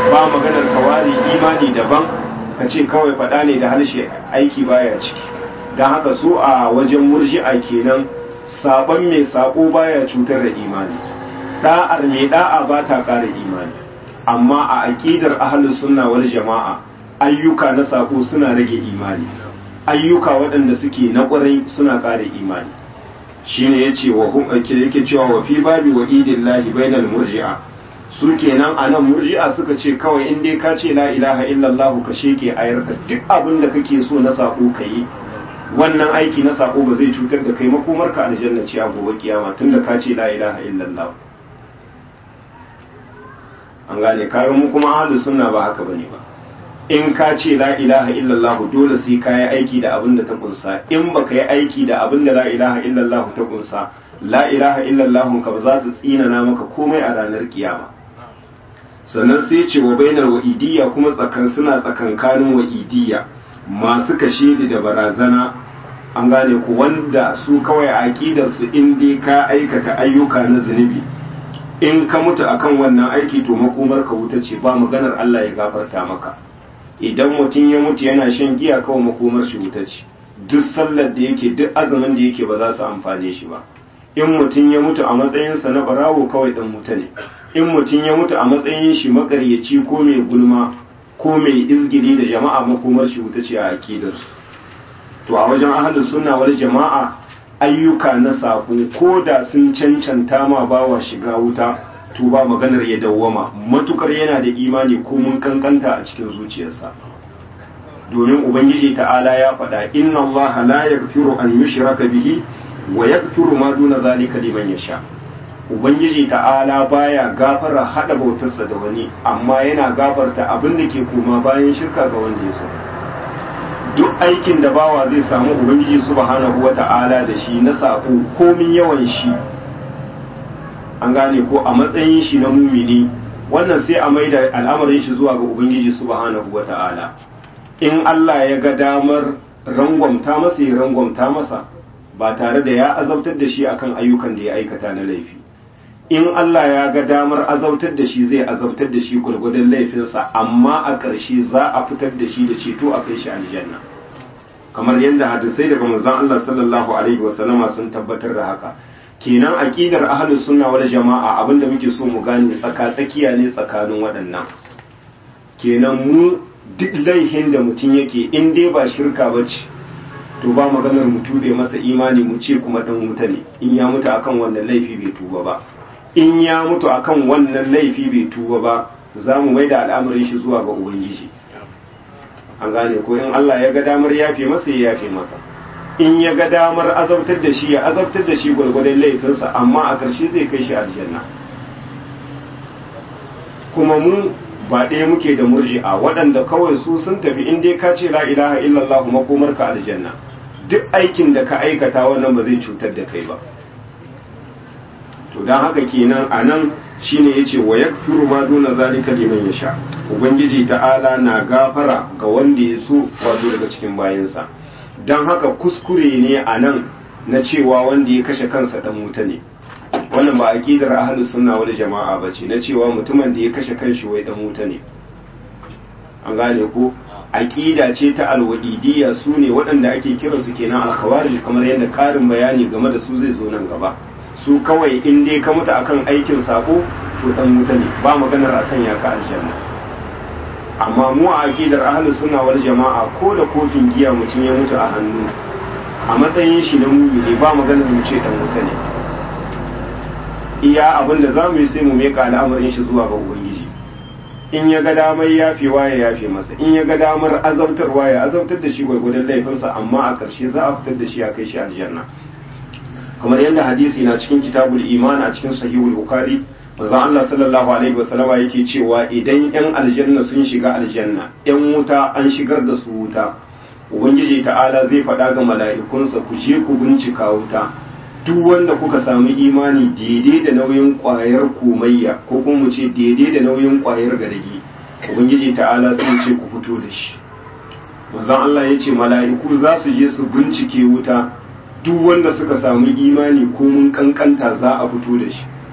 ba maganar kawari imani daban ka ce kawai faɗa ne da harshe aiki baya ciki don haka su a wajen murji'a kenan sabon mai sako baya cutar da imani da'ar mai da'a ba ta ƙara imani amma a aƙidar ahlus sunna wal jama'a ayyuka na sako suna rage imani ayyuka waɗanda suke na ƙwarai suna ƙara imani shine yace wa hum yake cewa wa fi babi wa idillahi bainal murji'a su kenan a nan murji'a suka ce kawai in dai ka ce la ilaha illallah ka sheke ayarka duk abin da kake so na sako ka yi wannan aiki na sako ba zai cutar da kai makomar ka aljanna ce a gobe kiyama tunda ka ce la ilaha illallah an gane kaga mu kuma ahlus sunna ba haka bane ba in ka ce la ilaha illallah dole sai ka yi aiki da abin da ta kunsa in baka yi aiki da abin da la ilaha illallah ta kunsa la ilaha illallah ka ba za ta tsinana maka komai a ranar kiyama sannan sai ce wa bainar wa'idiyya kuma tsakan suna tsakankanin wa'idiyya masu kashe da barazana an gane ku wanda su kawai a aqidar su in dai ka aikata ayyuka na zunubi in ka mutu akan wannan aiki to makomar ka wuta ce ba maganar Allah ya gafarta maka idan mutum ya mutu yana shan giya kawai makomar shi wuta ce duk sallar da yake duk azumin da yake ba za su amfane shi ba in mutum ya mutu a matsayinsa na barawo kawai dan wuta ne in mutum ya mutu a matsayin shi makaryaci ko mai gulma ko mai izgiri da jama'a makomar shi wuta ce a aqidarsu to a wajen ahlus sunna wal jama'a ayyuka na sako ko da sun cancanta ma bawa shiga wuta to ba maganar ya dawwama matukar yana da imani ko mun kankanta a cikin zuciyarsa domin ubangiji ta'ala ya faɗa inna Allah la yaghfiru an yushraka bihi wa yaghfiru ma duna zalika liman yasha ubangiji ta'ala baya gafara hada bautarsa da wani amma yana gafarta abin da ke koma bayan shirka ga wanda ya so duk aikin da bawa zai samu ubangiji subhanahu wata'ala da shi na sako komin yawan shi an gane ko a matsayin shi na mumini wannan sai a maida al'amarin shi zuwa ga ubangiji subhanahu wata'ala in Allah ya ga damar rangwamta masa ya rangwamta masa ba tare da ya azabtar da shi akan ayyukan da ya aikata na laifi in Allah ya ga damar azabtar da shi zai azabtar da shi gwargwadon laifinsa amma a ƙarshe za a fitar da shi da ceto a kai shi aljanna kamar yadda hadisai daga manzon Allah sallallahu alaihi wasallama sun tabbatar da haka kenan aqidar ahlus sunna wal jama'a abinda muke so mu gane tsaka tsakiya ne tsakanin waɗannan kenan mu duk laihin da mutum yake in dai ba shirka bace to ba maganar mu tube masa imani mu ce kuma dan wuta ne in ya mutu akan wannan laifi bai tuba ba in ya mutu akan wannan laifi bai tuba ba za mu maida al'amarin shi zuwa ga ubangiji an gane ko in Allah ya ga damar yafe masa ya yafe masa in ya ga damar azabtar da shi ya azabtar da shi gwargwadon laifinsa amma a ƙarshe zai kai shi aljanna kuma mu ba ɗaya muke da murji'a waɗanda kawai su sun tafi in dai ka ce la ilaha illallah makomar ka aljanna duk aikin da ka aikata wannan ba zai cutar da kai ba to don haka kenan a nan shine yace wa yakfiru ma duna zalika liman yasha ubangiji ta'ala na gafara ga wanda ya so wato daga cikin bayansa don haka kuskure ne a nan na cewa wanda ya kashe kansa dan wuta ne wannan ba aqidar ahlus sunna wal jama'a bace na cewa mutumin da ya kashe kanshi wai dan wuta ne an gane ko aqida ce ta alwadidiyya su ne waɗanda ake kiransu kenan alkhawarij kamar yadda karin bayani game da su zai zo nan gaba su kawai in dai ka mutu akan aikin sako to dan wuta ne ba maganar a sanya ka aljanna amma mu a aqidar ahlus sunna wal jama'a ko da kofin giya mutum ya mutu a hannu a matsayin shi na mumini ba maganar mu ce dan wuta ne iya abin da zamu yi sai mu meka al'amarin shi zuwa ga ubangiji in ya ga damar yafewa ya yafe masa in ya ga damar azabtarwa ya azabtar da shi gwargwadon laifinsa amma a ƙarshe za a fitar da shi a kai shi aljanna kamar yadda hadisi na cikin kitabul iman a cikin sahihul bukhari manzon Allah sallallahu alaihi wasallama yake cewa idan yan aljanna sun shiga aljanna yan wuta an shigar da su wuta ubangiji ta'ala zai faɗa ga mala'ikunsa ku je ku bincika wuta duk wanda kuka samu imani daidai da nauyin ƙwayar komayya ko kuma mu ce daidai da nauyin ƙwayar gadagi ubangiji ta'ala sai ce ku fito da shi manzon Allah ya ce mala'iku za su je su bincike wuta duk wanda suka samu imani ko mun kankanta za a fito da shi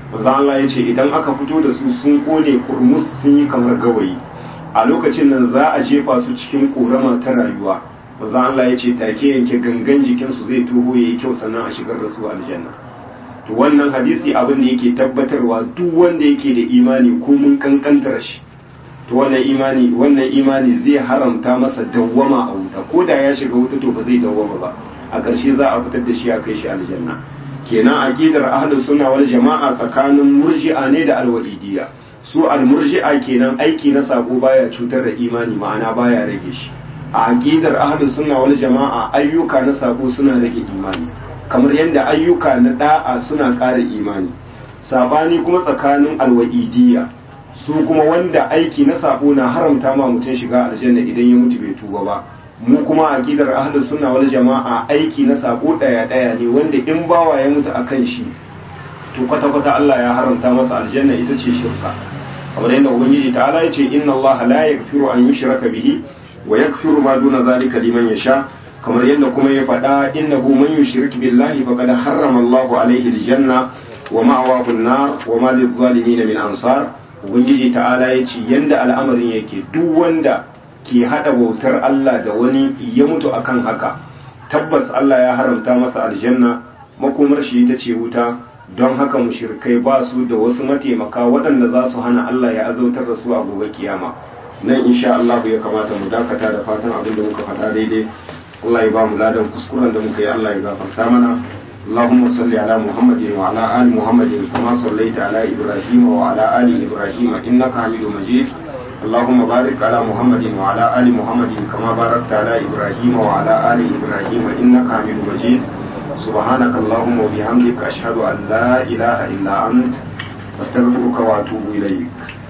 manzo Allah ya ce idan aka fito da su sun kone kurmus sun yi kamar gawayi a lokacin nan za a jefa su cikin korama ta rayuwa manzo Allah ya ce take yanke gangan jikinsu zai toho yayi kyau sannan a shigar da su aljanna to wannan hadisi abin da yake tabbatarwa duk wanda yake da imani ko mun kankantar shi to wannan imani wannan imani zai haramta masa dawwama a wuta ko da ya shiga wuta to ba zai dawwama ba a ƙarshe za a fitar da shi a kai shi aljanna kenan aqidar ahlus sunna wal jama'a tsakanin murji'a ne da alwa'idiyya su almurji'a kenan aiki na sako baya cutar da imani ma'ana baya rage shi a aqidar ahlus sunna wal jama'a ayyuka na sako suna rage imani kamar yadda ayyuka na da'a suna ƙara imani sabani kuma tsakanin alwa'idiyya su kuma wanda aiki na sako na haramta ma mutum shiga aljanna idan ya mutu bai tuba ba mu kuma aqidar ahlus sunna wal jama'a aiki na sako daya daya ne wanda in bawa ya mutu akan shi to kwata kwata Allah ya haramta masa aljanna ita ce shirka kamar yadda ubangiji ta'ala ya ce inna Allah la yaghfiru an yushraka bihi wa yaghfiru ma duna zalika liman yasha kamar yadda kuma ya faɗa innahu man yushrik billahi faqad harrama Allahu alaihi aljanna wa ma'awahu an-nar wa ma lidh-dhalimin min ansar ubangiji ta'ala ya ce yanda al'amarin yake duk wanda ke hada bautar Allah da wani ya mutu akan haka tabbas Allah ya haramta masa aljanna makomar shi ita ce wuta don haka mushrikai ba su da wasu mataimaka waɗanda za su hana Allah ya azautar da su a gobe kiyama nan insha Allah ya kamata mu dakata da fatan abin da muka faɗa daidai Allah ya ba mu ladan kuskuren da muka yi Allah ya gafarta mana اللهم صل على محمد وعلى آل محمد كما صليت على إبراهيم وعلى آل إبراهيم إنك حميد مجيد اللهم بارك على محمد وعلى آل محمد كما باركت على إبراهيم وعلى آل إبراهيم إنك حميد مجيد سبحانك اللهم وبحمدك أشهد أن لا إله إلا أنت أستغفرك وأتوب إليك